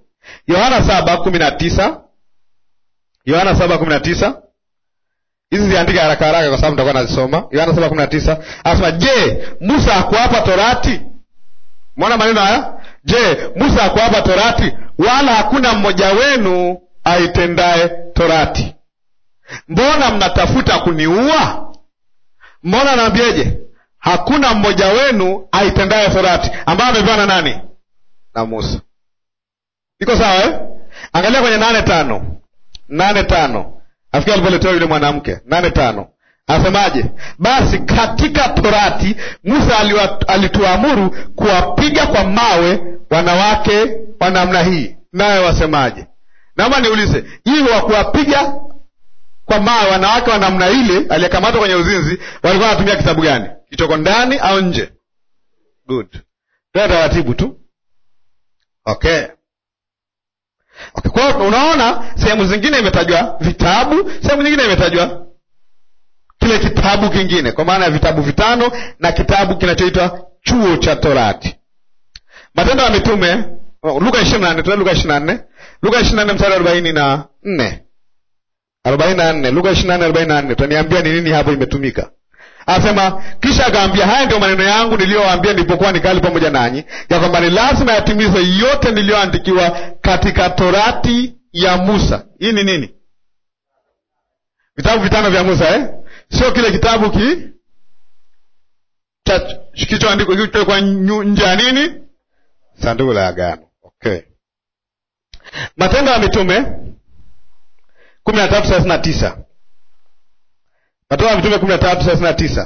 S2: Yohana saba kumi na tisa Yohana saba kumi na tisa hizi ziandika haraka haraka kwa sababu nitakuwa nazisoma. Yohana saba kumi na tisa anasema, je, Musa hakuwapa torati? Mwona maneno haya, je, Musa hakuwapa torati? Wala hakuna mmoja wenu aitendaye torati. Mbona mnatafuta kuniua? Mbona anaambieje? Hakuna mmoja wenu aitendaye torati, ambayo amepewa na nani? Na Musa. Iko sawa eh? Angalia kwenye nane tano nane tano afikia alipoletewa yule mwanamke nane tano anasemaje? Basi katika torati Musa aliwa- alituamuru kuwapiga kwa mawe wanawake wa namna hii, nawe wasemaje? Naomba niulize, hii wa kuwapiga kwa mawe wanawake wa namna ile aliyekamatwa kwenye uzinzi walikuwa wanatumia kitabu gani? Kichoko ndani au nje? Good, tena taratibu tu. Okay. Okay, kwa hiyo unaona sehemu zingine imetajwa vitabu, sehemu nyingine imetajwa kile kitabu kingine, kwa maana ya vitabu vitano na kitabu kinachoitwa chuo cha Torati. Matendo ya Mitume, oh, Luka ishirini na nne tuende Luka ishirini na nne Luka ishirini na nne mstari arobaini na nne arobaini na nne Luka ishirini na nne arobaini na nne Utaniambia ni nini hapo imetumika. Anasema, kisha akaambia, haya ndio maneno yangu niliyowaambia nilipokuwa nikali pamoja nanyi, ya kwamba ni lazima yatimizwe yote niliyoandikiwa katika torati ya Musa. Hii ni nini? Vitabu vitano vya Musa eh? Sio kile kitabu ki cha kichoandikwa kilichowekwa nyu- nje ya nini, sanduku la agano. Okay, Matendo ya Mitume kumi na tatu thelathini na tisa Matendo ya Mitume kumi na tatu thelathini na tisa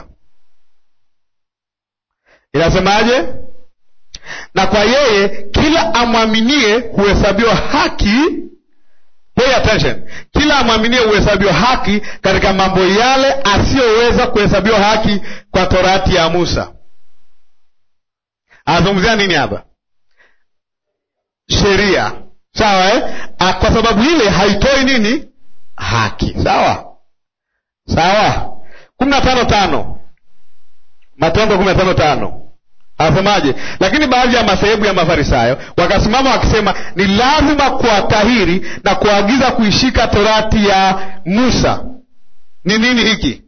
S2: inasemaje? Na kwa yeye kila amwaminie huhesabiwa haki. Pay attention, kila amwaminie huhesabiwa haki katika mambo yale asiyoweza kuhesabiwa haki kwa torati ya Musa. Anazungumzia nini hapa? Sheria, sawa eh? Ah, Kwa sababu ile haitoi nini? Haki, sawa sawa. kumi na tano tano Matendo kumi na tano tano anasemaje? Lakini baadhi ya madhehebu ya Mafarisayo wakasimama wakisema, ni lazima kuwatahiri na kuagiza kuishika torati ya Musa. Ni nini hiki?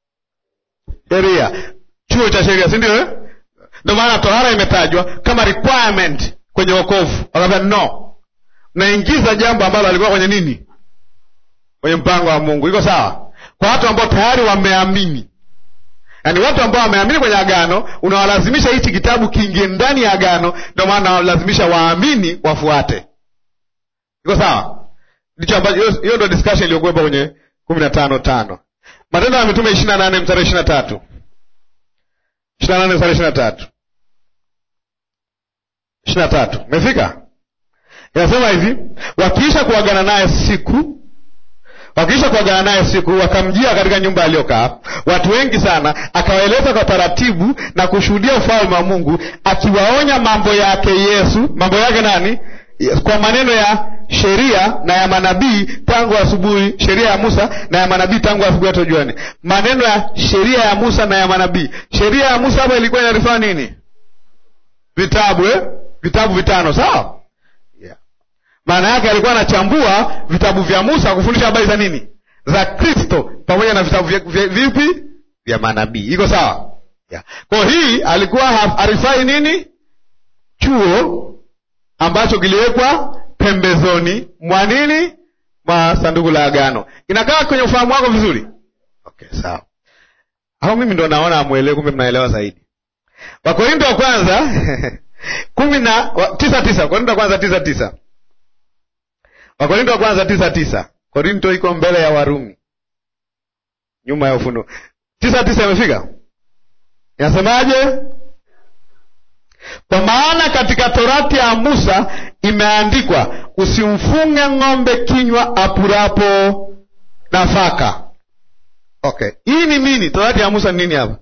S2: Sheria, chuo cha sheria, si ndio? eh? Ndio maana tohara imetajwa kama requirement kwenye wokovu. Wakaambia no, naingiza jambo ambalo alikuwa kwenye nini, kwenye mpango wa Mungu. Iko sawa kwa watu ambao tayari wameamini yaani watu ambao wameamini kwenye agano, unawalazimisha hichi kitabu kiingie ndani ya agano. Ndio maana unawalazimisha waamini wafuate. Iko sawa? Ndicho ambacho hiyo hiyo ndio discussion iliyokuwepo kwenye kumi na tano tano Matendo ya Mitume ishirini na nane mstari ishirini na tatu ishirini na nane mstari ishirini na tatu ishirini na tatu Umefika? Inasema hivi, wakiisha kuagana naye siku wakiisha kuagana naye siku, wakamjia katika nyumba aliyokaa watu wengi sana, akawaeleza kwa taratibu na kushuhudia ufalme wa Mungu, akiwaonya mambo yake Yesu. Mambo yake nani? Yes, kwa maneno ya sheria na ya manabii tangu asubuhi, sheria ya Musa na ya manabii tangu asubuhi hata jioni. Maneno ya sheria ya Musa na ya manabii. Sheria ya Musa hapa ilikuwa inarifaa nini? Vitabu eh? Vitabu vitano, sawa? maana yake alikuwa anachambua vitabu vya Musa kufundisha habari za nini, za Kristo pamoja na vitabu vya, vya, vipi vya manabii. Iko sawa? Yeah. Kwa hii alikuwa harifai nini, chuo ambacho kiliwekwa pembezoni mwa nini, mwa sanduku la agano. Inakaa kwenye ufahamu wako vizuri? Okay, sawa. Au mimi ndo naona amwelewe, kumbe mnaelewa zaidi. Wakorinto wa kwanza kumi na wa- tisa tisa Wakorinto wa kwanza tisa tisa Wakorinto wa kwanza tisa tisa. Korinto iko mbele ya Warumi, nyuma ya Ufunuo. tisa tisa imefika, inasemaje? Kwa maana katika torati ya Musa imeandikwa, usimfunge ng'ombe kinywa apurapo nafaka. Okay, hii ni nini? Torati ya Musa ni nini hapa?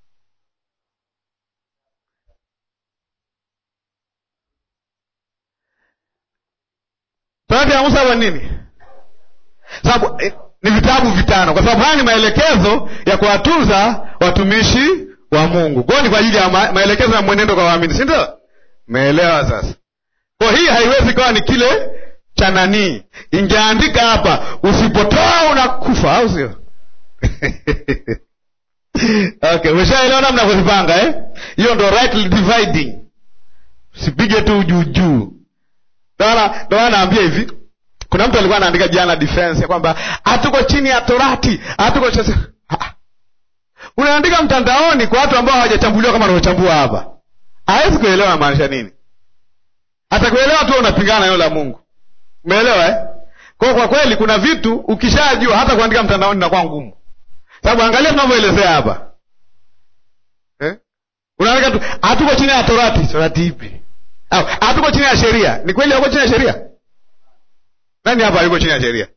S2: Torati ya Musa hapa ni nini? Sababu eh, ni vitabu vitano, kwa sababu haya ni maelekezo ya kuwatunza watumishi wa Mungu. Kwa hiyo ni kwa ajili ya ma maelekezo ya mwenendo kwa waamini, si ndio? Meelewa sasa? Kwa hii haiwezi kawa ni kile cha nanii ingeandika hapa usipotoa unakufa au sio okay umeshaelewa namna kuzipanga eh? hiyo ndo rightly dividing usipige tu juujuu ndo maana naambia hivi kuna mtu alikuwa anaandika jana defense ya kwamba hatuko chini ya torati hatuko chini unaandika mtandaoni kwa watu ambao hawajachambuliwa kama anavyochambuwa hapa hawezi kuelewa namaanisha nini hata kuelewa tu unapingana na neno la mungu umeelewa eh? kwa kwa kweli kuna vitu ukishajua hata kuandika mtandaoni inakuwa ngumu sababu angalia tunavyoelezea hapa eh? unaandika tu hatuko chini ya torati torati ipi au hatuko chini ya sheria ni kweli hauko chini ya sheria nani hapa yuko chini ya sheria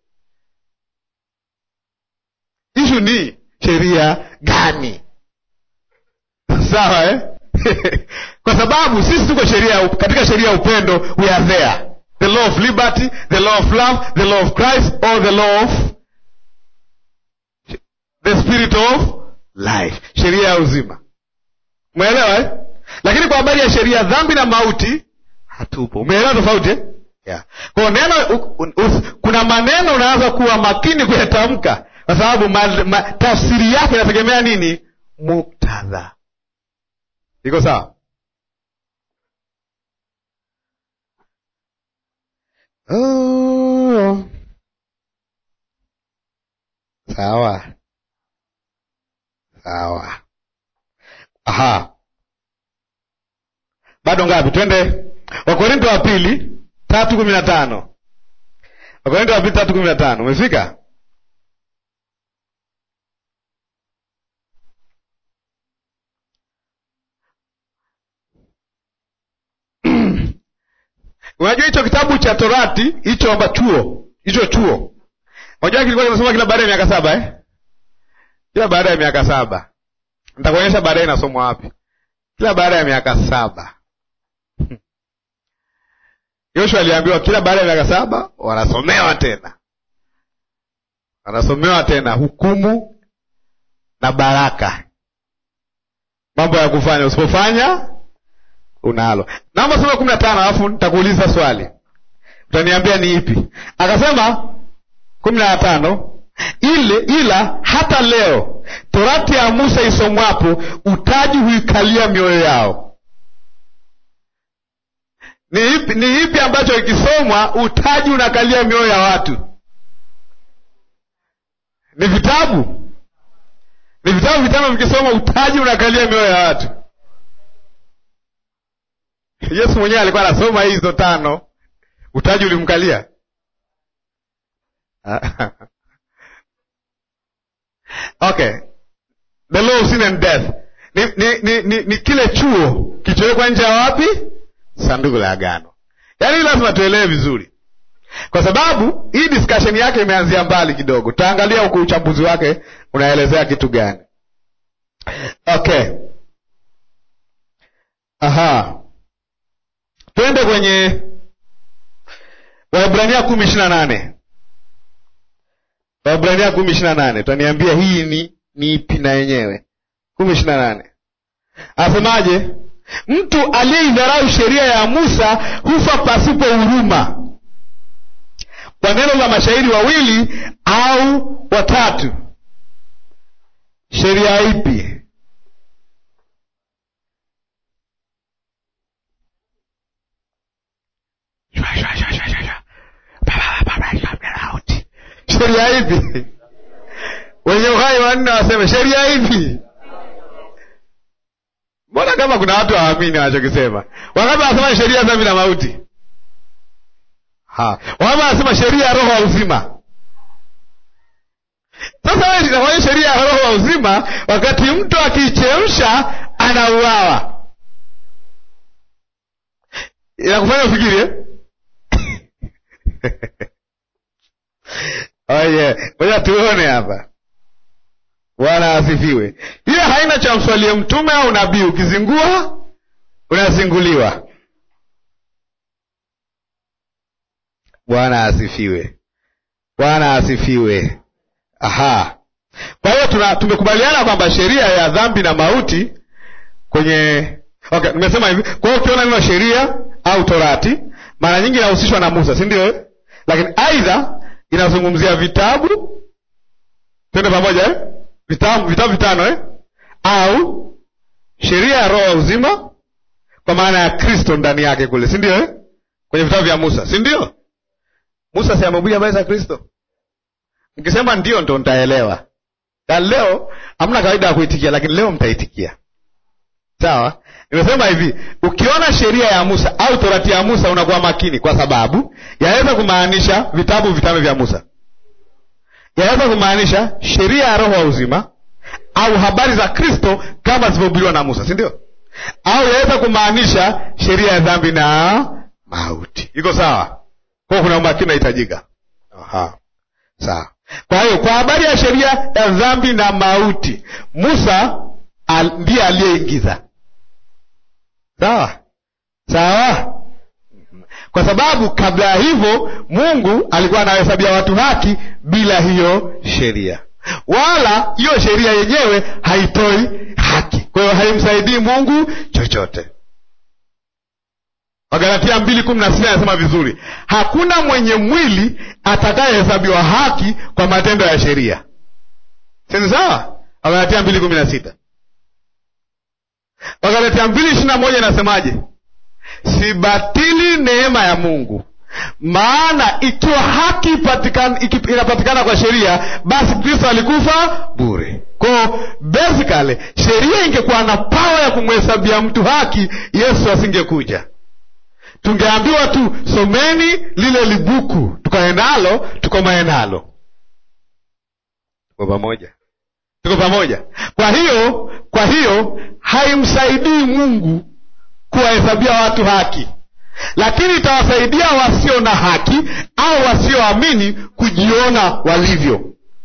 S2: ishu ni sheria gani sawa eh? kwa sababu sisi tuko sheria katika sheria ya upendo we are there the law of liberty the law of love the law of christ or the law of the spirit of life sheria ya uzima umeelewa eh? lakini kwa habari ya sheria dhambi na mauti hatupo umeelewa tofauti eh? yeah. kwa neno u, u, u, kuna maneno unaanza kuwa makini kuyatamka kwa sababu ma, ma, tafsiri yake inategemea nini muktadha iko sawa oh. sawa sawa aha bado ngapi twende wakorinto wa pili tatu kumi na tano wakorinto wa pili tatu kumi na tano umefika unajua hicho kitabu cha torati hicho amba chuo hicho chuo unajua kilikuwa kinasoma kila baada ya miaka saba eh? kila baada ya miaka saba nitakuonyesha baadaye inasomwa wapi kila baada ya miaka saba yoshua aliambiwa kila baada ya miaka saba wanasomewa tena wanasomewa tena hukumu na baraka mambo ya kufanya usipofanya unalo naomba soma kumi na tano alafu nitakuuliza swali utaniambia ni ipi akasema kumi na tano ile ila hata leo torati ya musa isomwapo utaji huikalia mioyo yao ni ipi, ni ipi ambacho ikisomwa utaji unakalia mioyo ya watu ni vitabu ni vitabu vitano vikisoma utaji unakalia mioyo ya watu yesu mwenyewe alikuwa anasoma hizo tano utaji ulimkalia okay the law of sin and death ni, ni, ni, ni, ni kile chuo kichowekwa nje ya wapi sanduku la agano yaani lazima tuelewe vizuri kwa sababu hii discussion yake imeanzia mbali kidogo tutaangalia huku uchambuzi wake unaelezea kitu gani okay aha twende kwenye waibrania kumi ishiri na nane waibrania kumi ishiri na nane tutaniambia hii ni ni ipi na yenyewe kumi ishiri na nane asemaje mtu aliyeidharau sheria ya musa hufa pasipo huruma kwa neno la mashairi wawili au watatu sheria ipi sheria ipi wenye uhai wanne waseme sheria ipi mbona kama kuna watu hawaamini wanachokisema wangapi wanasema sheria dhambi na mauti wangapi wanasema sheria ya roho wa uzima sasa wewe inakwanya sheria ya roho wa uzima wakati mtu akiichemsha anauawa inakufanya ufikiri eh? oye moja tuone hapa bwana asifiwe hiyo haina cha mswalie mtume au nabii ukizingua unazinguliwa bwana asifiwe bwana asifiwe aha kwa hiyo tuna tumekubaliana kwamba sheria ya dhambi na mauti kwenye okay nimesema hivi kwa hiyo ukiona neno sheria au torati mara nyingi inahusishwa na musa si ndio lakini aidha inazungumzia vitabu twende pamoja eh? vitabu vitabu vitano eh? au sheria ya roho ya uzima kwa maana ya kristo ndani yake kule si ndio eh? kwenye vitabu vya musa si ndio musa si amehubiri habari za kristo nikisema ndio ndo ntaelewa na leo hamna kawaida ya kuitikia lakini leo mtaitikia sawa nimesema hivi ukiona sheria ya musa au torati ya musa unakuwa makini kwa sababu yaweza kumaanisha vitabu vitano vya musa yaweza kumaanisha sheria ya roho wa uzima au habari za kristo kama zilivyohubiriwa na musa si ndio au yaweza kumaanisha sheria ya dhambi na mauti iko sawa kwao kuna umakini unahitajika Aha. sawa kwa hiyo kwa habari ya sheria ya dhambi na mauti musa al, ndiye aliyeingiza sawa sawa kwa sababu kabla ya hivyo mungu alikuwa anawahesabia watu haki bila hiyo sheria wala hiyo sheria yenyewe haitoi haki kwa hiyo haimsaidii mungu chochote wagalatia mbili kumi na sita anasema vizuri hakuna mwenye mwili atakayehesabiwa haki kwa matendo ya sheria sini sawa wagalatia mbili kumi na sita wagalatia mbili ishiri na moja inasemaje sibatili neema ya mungu maana ikiwa haki ipatikana, iki- inapatikana kwa sheria basi kristo alikufa bure kwao basically sheria ingekuwa na pawa ya kumhesabia mtu haki yesu asingekuja tungeambiwa tu someni lile libuku tukae nalo tukomae nalo tuko pamoja tuko pamoja kwa hiyo kwa hiyo haimsaidii mungu kuwahesabia watu haki lakini itawasaidia wasio na haki au wasioamini kujiona walivyo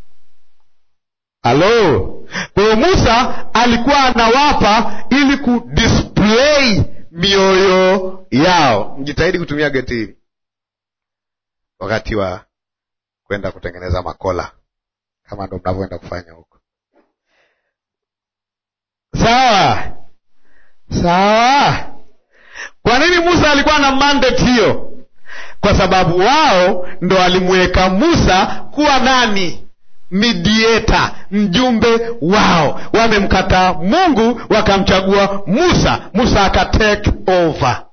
S2: halo kwa hiyo musa alikuwa anawapa ili kudisplay mioyo yao mjitahidi kutumia geti hili wakati wa kwenda kutengeneza makola kama ndo mnavyoenda kufanya huko sawa sawa kwa nini musa alikuwa na mandate hiyo kwa sababu wao ndo walimweka musa kuwa nani midieta mjumbe wao wamemkataa mungu wakamchagua musa musa akatake over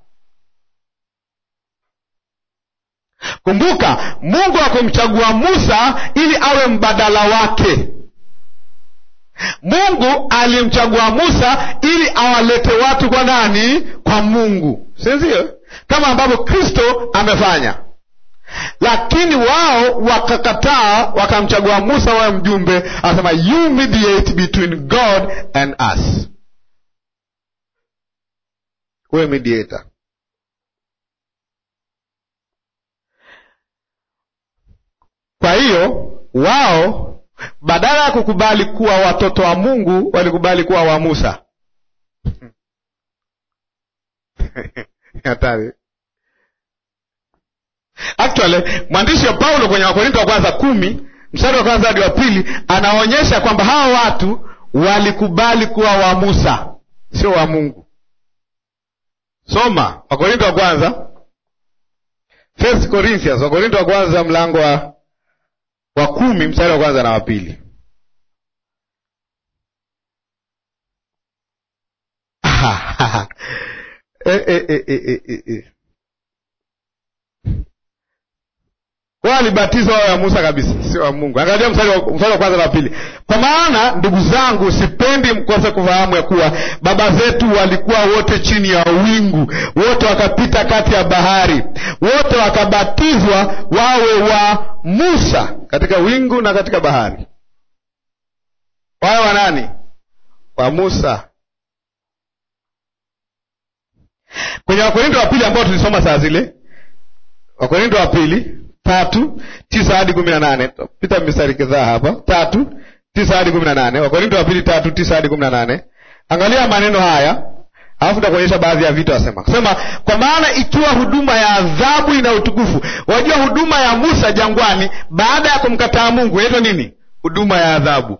S2: kumbuka mungu akumchagua musa ili awe mbadala wake mungu alimchagua musa ili awalete watu kwa nani kwa mungu sindio kama ambavyo kristo amefanya lakini wao wakakataa wakamchagua musa wawe mjumbe anasema you mediate between god and us uwe mediator kwa hiyo wao badala ya kukubali kuwa watoto wa mungu walikubali kuwa wa musa hatari actually mwandishi wa paulo kwenye wakorinto wa kwanza kumi mstari wa kwanza hadi wa pili anaonyesha kwamba hawa watu walikubali kuwa wa musa sio wa mungu soma wakorinto wa kwanza first corinthians wakorinto wa kwanza mlango wa wa kumi mstari wa kwanza na wa pili e, e, e, e, e, e. wao walibatizwa wao ya musa kabisa sio wa mungu angalia mstari wa mstari wa kwanza na wa pili kwa maana ndugu zangu sipendi mkose kufahamu ya kuwa baba zetu walikuwa wote chini ya wingu wote wakapita kati ya bahari wote wakabatizwa wawe wa musa katika wingu na katika bahari wawe wa nani wa musa kwenye wakorinto wa pili ambao tulisoma saa zile wakorinto wa pili tatu tisa hadi kumi na nane pita mistari kadhaa hapa tatu tisa hadi kumi na nane wakorinto wa pili tatu tisa hadi kumi na nane angalia maneno haya alafu takuonyesha baadhi ya vitu asema sema kwa maana ikiwa huduma ya adhabu ina utukufu wajua huduma ya musa jangwani baada ya kumkataa mungu inaitwa nini huduma ya adhabu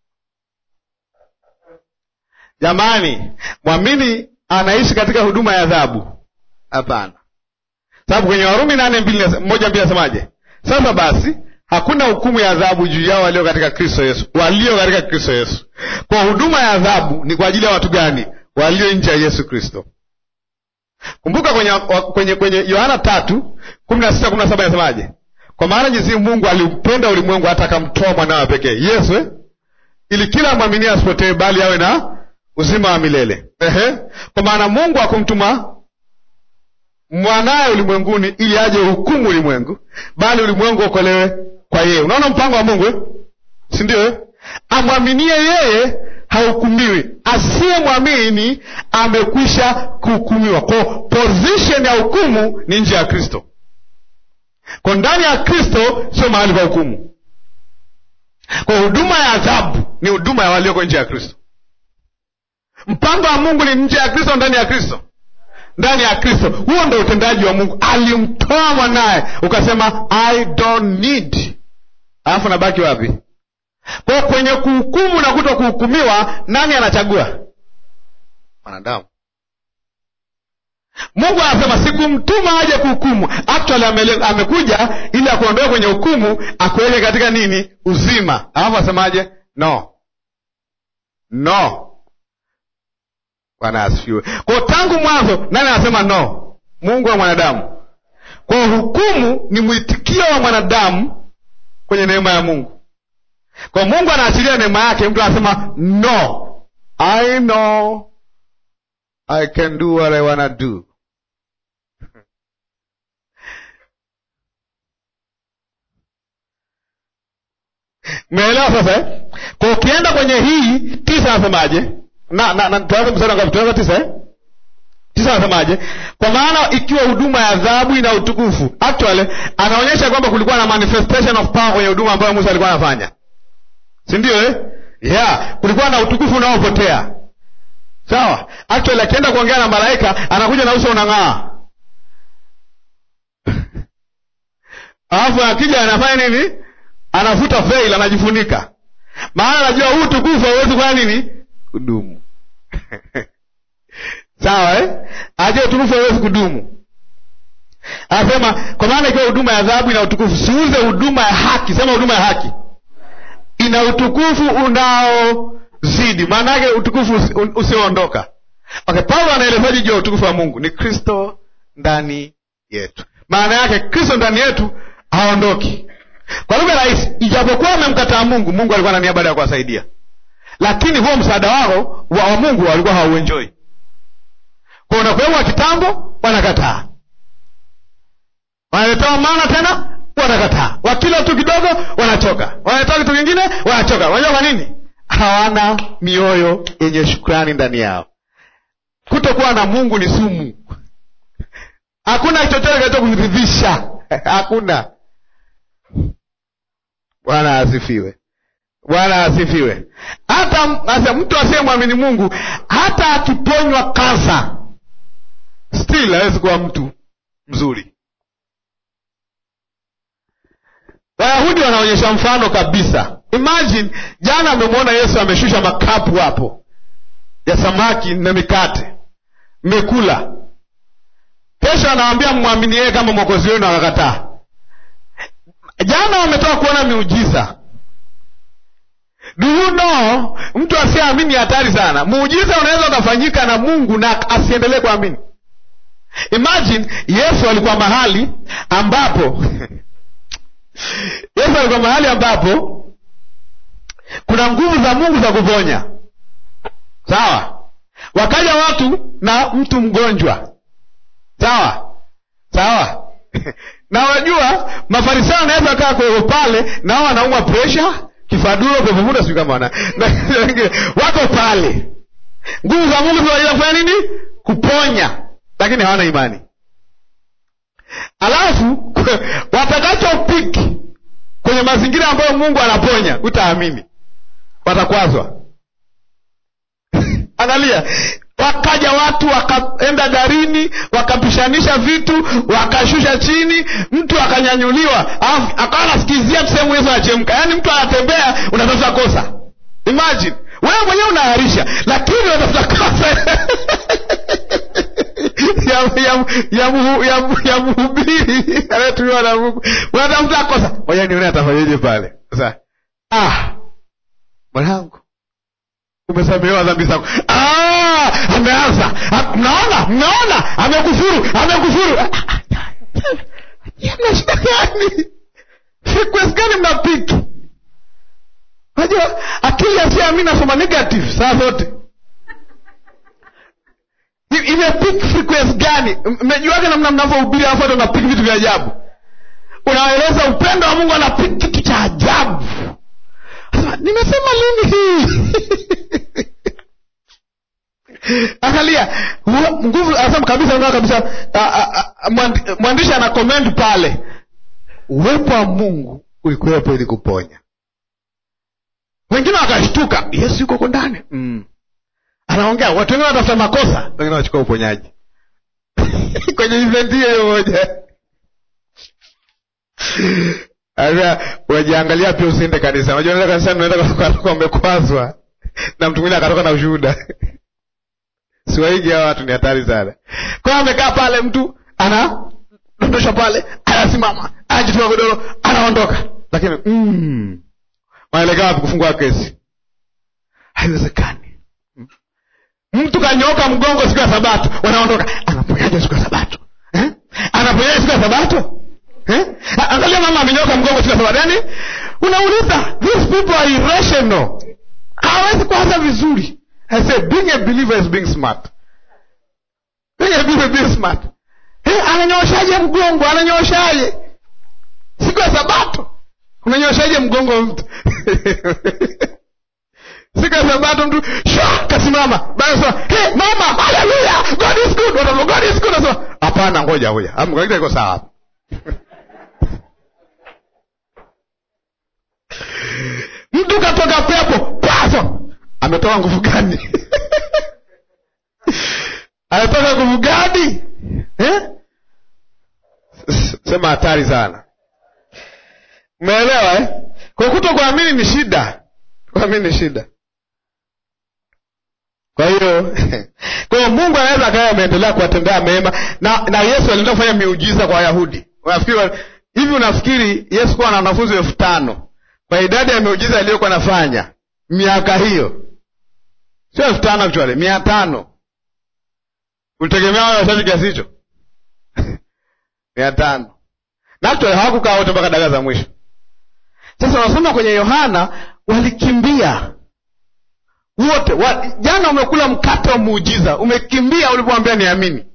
S2: jamani mwamini anaishi katika huduma ya adhabu hapana sababu kwenye warumi nane mbili moja mbili nasemaje sasa basi hakuna hukumu ya adhabu juu yao walio katika kristo yesu walio katika kristo yesu kwa huduma ya adhabu ni kwa ajili ya watu gani walio nje ya yesu kristo kumbuka kwenye kwenye kwenye yohana tatu kumi na sita kumi na saba inasemaje kwa maana jinsi mungu aliupenda ulimwengu hata akamtoa mwanawe pekee yesu eh? ili kila mwaminie asipotee bali awe na uzima wa milele Ehe. kwa maana mungu akumtuma mwanaye ulimwenguni ili aje hukumu ulimwengu bali ulimwengu okolewe kwa yeye unaona mpango wa mungu eh? si ndio eh? amwaminie yeye hahukumiwi asiyemwamini amekwisha kuhukumiwa ko position ya hukumu ni nje ya kristo ko ndani ya kristo sio mahali pa hukumu kwa huduma ya adhabu ni huduma ya walioko nje ya kristo mpango wa mungu ni nje ya kristo ndani ya kristo ndani ya kristo huo ndo utendaji wa mungu alimtoa mwanaye ukasema i don't need alafu nabaki wapi kwa kwenye kuhukumu na kuto kuhukumiwa nani anachagua mwanadamu mungu anasema sikumtuma aje kuhukumu actually amele, amekuja ili akuondoe kwenye hukumu akuweke katika nini uzima alafu asemaje no no bwana asifiwe kwao tangu mwanzo nani anasema no mungu wa mwanadamu kwao hukumu ni mwitikio wa mwanadamu kwenye neema ya mungu kwa mungu anaachilia neema yake mtu anasema no i know i can do what i wanna do meelewa sasa eh? kwa ukienda kwenye hii tisa anasemaje na, na, na tuanze mstari ngapi tuanze tisa eh? tisa anasemaje kwa maana ikiwa huduma ya adhabu ina utukufu actually anaonyesha kwamba kulikuwa na manifestation of power kwenye huduma ambayo musa alikuwa anafanya si ndio eh? yeah kulikuwa na utukufu unaopotea sawa actually akienda kuongea na malaika anakuja na uso unang'aa alafu akija anafanya nini anavuta veil anajifunika maana anajua huu utukufu hauwezi kufanya nini kudumu sawa eh? ajua utukufu hauwezi kudumu anasema kwa maana ikiwa huduma ya adhabu ina utukufu siuze huduma ya haki sema huduma ya haki ina utukufu unaozidi maana yake utukufu usioondoka okay paulo anaelezaji juu ya utukufu wa mungu ni kristo ndani yetu maana yake kristo ndani yetu haondoki kwa lugha rahisi ijapokuwa wamemkataa mungu mungu alikuwa na nia baada ya kuwasaidia lakini huo msaada wao wa, wa mungu walikuwa hawauenjoi kwa unakuwewa kitambo wanakataa wanaletewa maana tena wanakataa wakila tu kidogo wanachoka wanaletewa kitu kingine wanachoka unajua kwa nini hawana mioyo yenye shukrani ndani yao kutokuwa na mungu ni sumu hakuna chochote kinacho kuridhisha hakuna bwana asifiwe bwana asifiwe hata asa mtu asiyemwamini mungu hata akiponywa kansa still hawezi kuwa mtu mzuri wayahudi wanaonyesha mfano kabisa imagine jana amemwona yesu ameshusha makapu hapo ya samaki na mikate mmekula kesho anawambia mmwamini yeye kama mwokozi wenu akakataa jana wametoka kuona miujiza do you know mtu asiyeamini hatari sana muujiza unaweza ukafanyika na mungu na asiendelee kuamini imagine yesu alikuwa mahali ambapo yesu alikuwa mahali ambapo kuna nguvu za mungu za kuponya sawa wakaja watu na mtu mgonjwa sawa sawa na wajua mafarisayo anaweza kaa kweo pale nao wanaumwa presha kifaduro pepomuda sijui kama wana wako pale nguvu za mungu zinaweza kufanya nini kuponya lakini hawana imani alafu watakachopiki kwenye mazingira ambayo mungu anaponya utaamini watakwazwa angalia wakaja watu wakaenda darini wakapishanisha vitu wakashusha chini mtu akanyanyuliwa akawa anasikizia sehemu yesu anachemka yaani mtu anatembea unatafuta kosa imagine wewe mwenyewe unaharisha lakini unatafuta kosa ya ya ya mhu- ya mhu- ya mhubiri anayetumiwa na Mungu. Unatafuta kosa, ngoja nione atafanyaje pale. Sasa ah, mwanangu umesamehewa dhambi zako. Ah, ameanza. Ah, Mnaona, mnaona, amekufuru, amekufuru. Ah, ah, ah. Mna shida gani? Frequency gani mnapiki? Unajua akili asiamini nasoma negative saa zote. I- Ime peak frequency gani? M- Mmejuaje namna mnavyohubiri alafu hata unapiki vitu vya ajabu? Unaeleza upendo wa Mungu anapiki kitu cha ajabu. Sasa, nimesema lini hii? Angalia hu- nguvu, anasema kabisa, unaona kabisa. a- a- a- mwandi- Mwandishi ana comment pale, uwepo wa Mungu ulikuwepo ili kuponya. Wengine wakashtuka, Yesu yuko huko ndani mm. Anaongea, watu wengine wanatafuta makosa, wengine wanachukua uponyaji kwenye event hiyo hiyo moja. Aya, wajiangalia pia usiende kanisa. Unajua unaenda kanisani unaenda kwa kwa umekwazwa na mtu mwingine akatoka na ushuhuda. Siwaigi hawa watu ni hatari sana. Kwa hiyo amekaa pale mtu ana dondosha pale, anasimama, anajitoa godoro, anaondoka. Lakini mm, wanaelekea wapi kufungua kesi? Haiwezekani. Mtu kanyoka mgongo siku ya Sabato, wanaondoka. Anaponyaje siku ya Sabato? Eh? Anaponyaje siku ya Sabato? Eh? A- Angalia mama amenyoka mgongo siku ya Sabato. Yaani unauliza, these people are irrational. Hawezi kuanza vizuri. I say being a believer is being smart. Being a believer is being smart. Eh, ananyooshaje mgongo? Ananyooshaje? Siku ya Sabato. Unanyooshaje mgongo wa mtu? siku ya sabato mtu shwa kasimama baada sema hey, mama haleluya god is good Watu, god is good nasema hapana ngoja ngoja Am- kawaida iko sawa hapa mtu katoka pepo paso ametoka nguvu gani ametoka nguvu gani eh? S- sema hatari sana umeelewa eh? kwa kuto kuamini ni shida kuamini ni shida kwa hiyo kwa hiyo mungu anaweza akawa ameendelea kuwatendea mema na na yesu alienda kufanya miujiza kwa wayahudi unafikiri wa- hivi unafikiri yesu kuwa na wanafunzi elfu tano kwa idadi ya miujiza aliyokuwa anafanya miaka hiyo sio elfu tano actually mia tano ulitegemea wao wachache kiasi hicho mia tano na actually hawakukaa wote mpaka dagaa za mwisho sasa wanasoma kwenye yohana walikimbia wote wa, jana umekula mkate wa muujiza umekimbia ulipomwambia niamini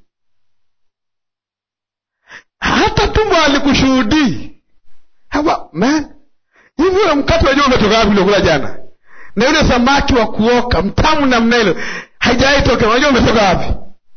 S2: hata tumbo alikushuhudii Hawa, man hivi ule mkate wajua umetoka wapi uliokula jana na yule samaki wa kuoka mtamu namna hilo haijawahi toka unajua umetoka wapi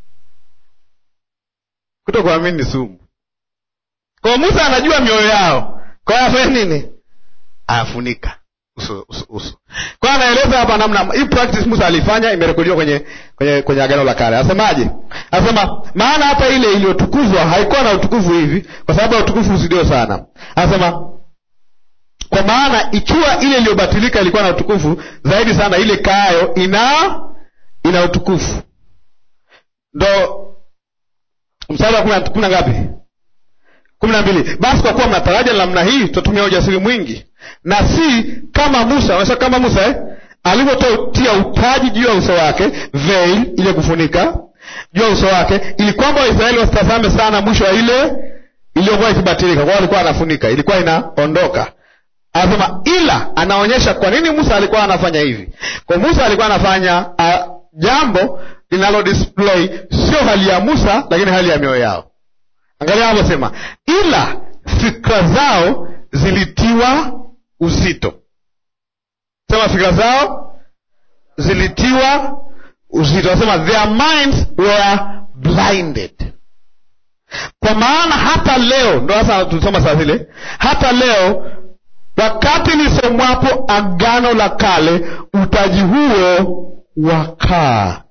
S2: kuto kuamini ni sumu kwa musa anajua mioyo yao kwa hiyo afanye nini ayafunika uso uso uso kwa hiyo anaeleza hapa namna hii practice musa alifanya imerekodiwa kwenye kwenye kwenye agano la kale asemaje anasema maana hata ile iliyotukuzwa haikuwa na utukufu hivi kwa sababu ya utukufu usidio sana anasema kwa maana ikiwa ile iliyobatilika ilikuwa na utukufu zaidi sana ile kaayo ina ina utukufu ndo mstari wa kumi na- kumi na ngapi kumi na mbili basi kwa kuwa mnataraja namna hii tutatumia ujasiri mwingi na si kama musa unasema kama musa eh? alivyotia utaji juu ya uso wake veil ile kufunika juu ya uso wake ili kwamba waisraeli wasitazame sana mwisho wa ile iliyokuwa ikibatilika kwao alikuwa anafunika ilikuwa inaondoka anasema ila anaonyesha kwa nini musa alikuwa anafanya hivi kwa musa alikuwa anafanya uh, jambo linalo display sio hali ya musa lakini hali ya mioyo yao angalia anavyosema ila fikra zao zilitiwa uzito sema fikra zao zilitiwa uzito anasema their minds were blinded kwa maana hata leo ndo sasa tulisoma saa zile hata leo wakati lisomwapo agano la kale utaji huo wakaa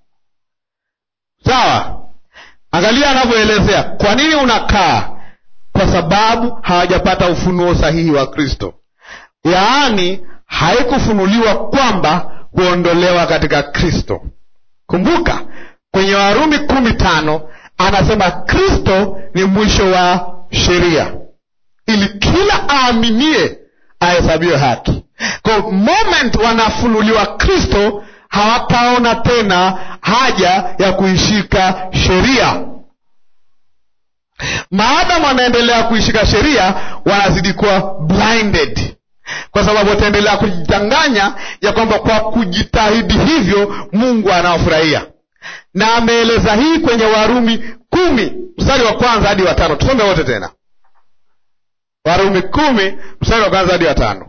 S2: sawa angalia anavyoelezea kwa nini unakaa kwa sababu hawajapata ufunuo sahihi wa kristo yaani haikufunuliwa kwamba huondolewa katika kristo kumbuka kwenye warumi kumi tano anasema kristo ni mwisho wa sheria ili kila aaminie ahesabiwe haki kwa moment wanafunuliwa kristo hawataona tena haja ya kuishika sheria maadamu wanaendelea kuishika sheria wanazidi kuwa blinded kwa sababu wataendelea kujidanganya ya kwamba kwa kujitahidi hivyo mungu anawafurahia na ameeleza hii kwenye warumi kumi mstari wa kwanza hadi watano tusome wote tena warumi kumi mstari wa kwanza hadi watano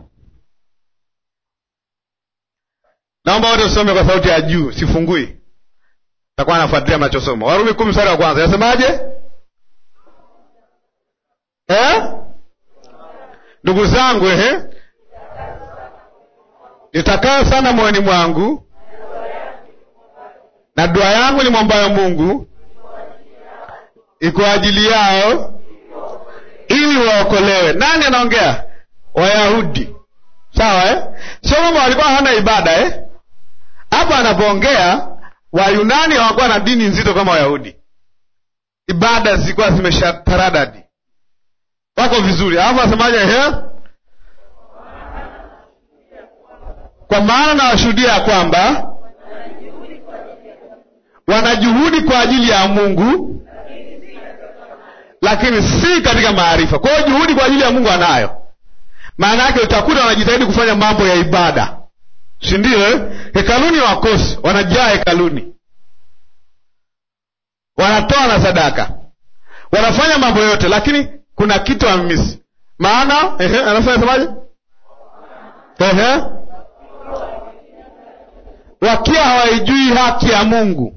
S2: naomba wote tusome kwa sauti ya juu sifungui takuwa nafuatilia mnachosoma warumi kumi mstari wa kwanza yasemaje eh? ndugu zangu ehe nitakayo sana moyoni mwangu na dua yangu ni mwambayo mungu iko ajili yao ili waokolewe nani anaongea wayahudi sawa eh? sio kwamba walikuwa hawana ibada eh? hapa anapoongea wayunani hawakuwa na dini nzito kama wayahudi ibada zilikuwa zimeshataradadi wako vizuri alafu asemaje ehe kwa maana nawashuhudia ya kwamba wanajuhudi kwa ajili ya mungu lakini si katika maarifa kwa hiyo juhudi kwa ajili ya mungu anayo maana yake utakuta wanajitahidi kufanya mambo ya ibada si ndio eh? hekaluni wakosi wanajaa hekaluni wanatoa na sadaka wanafanya mambo yote lakini kuna kitu amisi maana ehe, anafanya semaje ehe wakiwa hawaijui haki ya mungu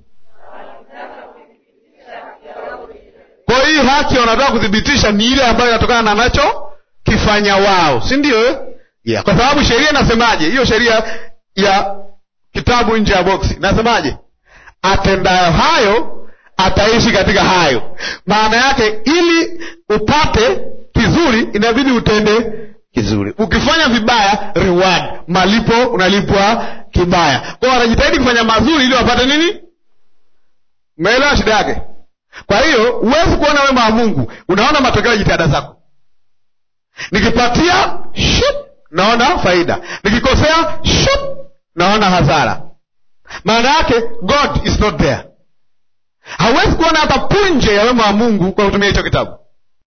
S2: kwa hii haki wanataka kuthibitisha ni ile ambayo inatokana na nacho kifanya wao si ndio eh? yeah. kwa sababu sheria inasemaje hiyo sheria ya kitabu nje ya boksi inasemaje atendayo hayo ataishi katika hayo maana yake ili upate kizuri inabidi utende kizuri ukifanya vibaya reward malipo unalipwa kibaya kwao wanajitahidi kufanya mazuri ili wapate nini umeelewa shida yake kwa hiyo huwezi kuona wema wa mungu unaona matokeo ya jitihada zako nikipatia shit, naona faida nikikosea shit, naona hasara maana yake god is not there hawezi kuona hata punje ya wema wa mungu kwa kutumia hicho kitabu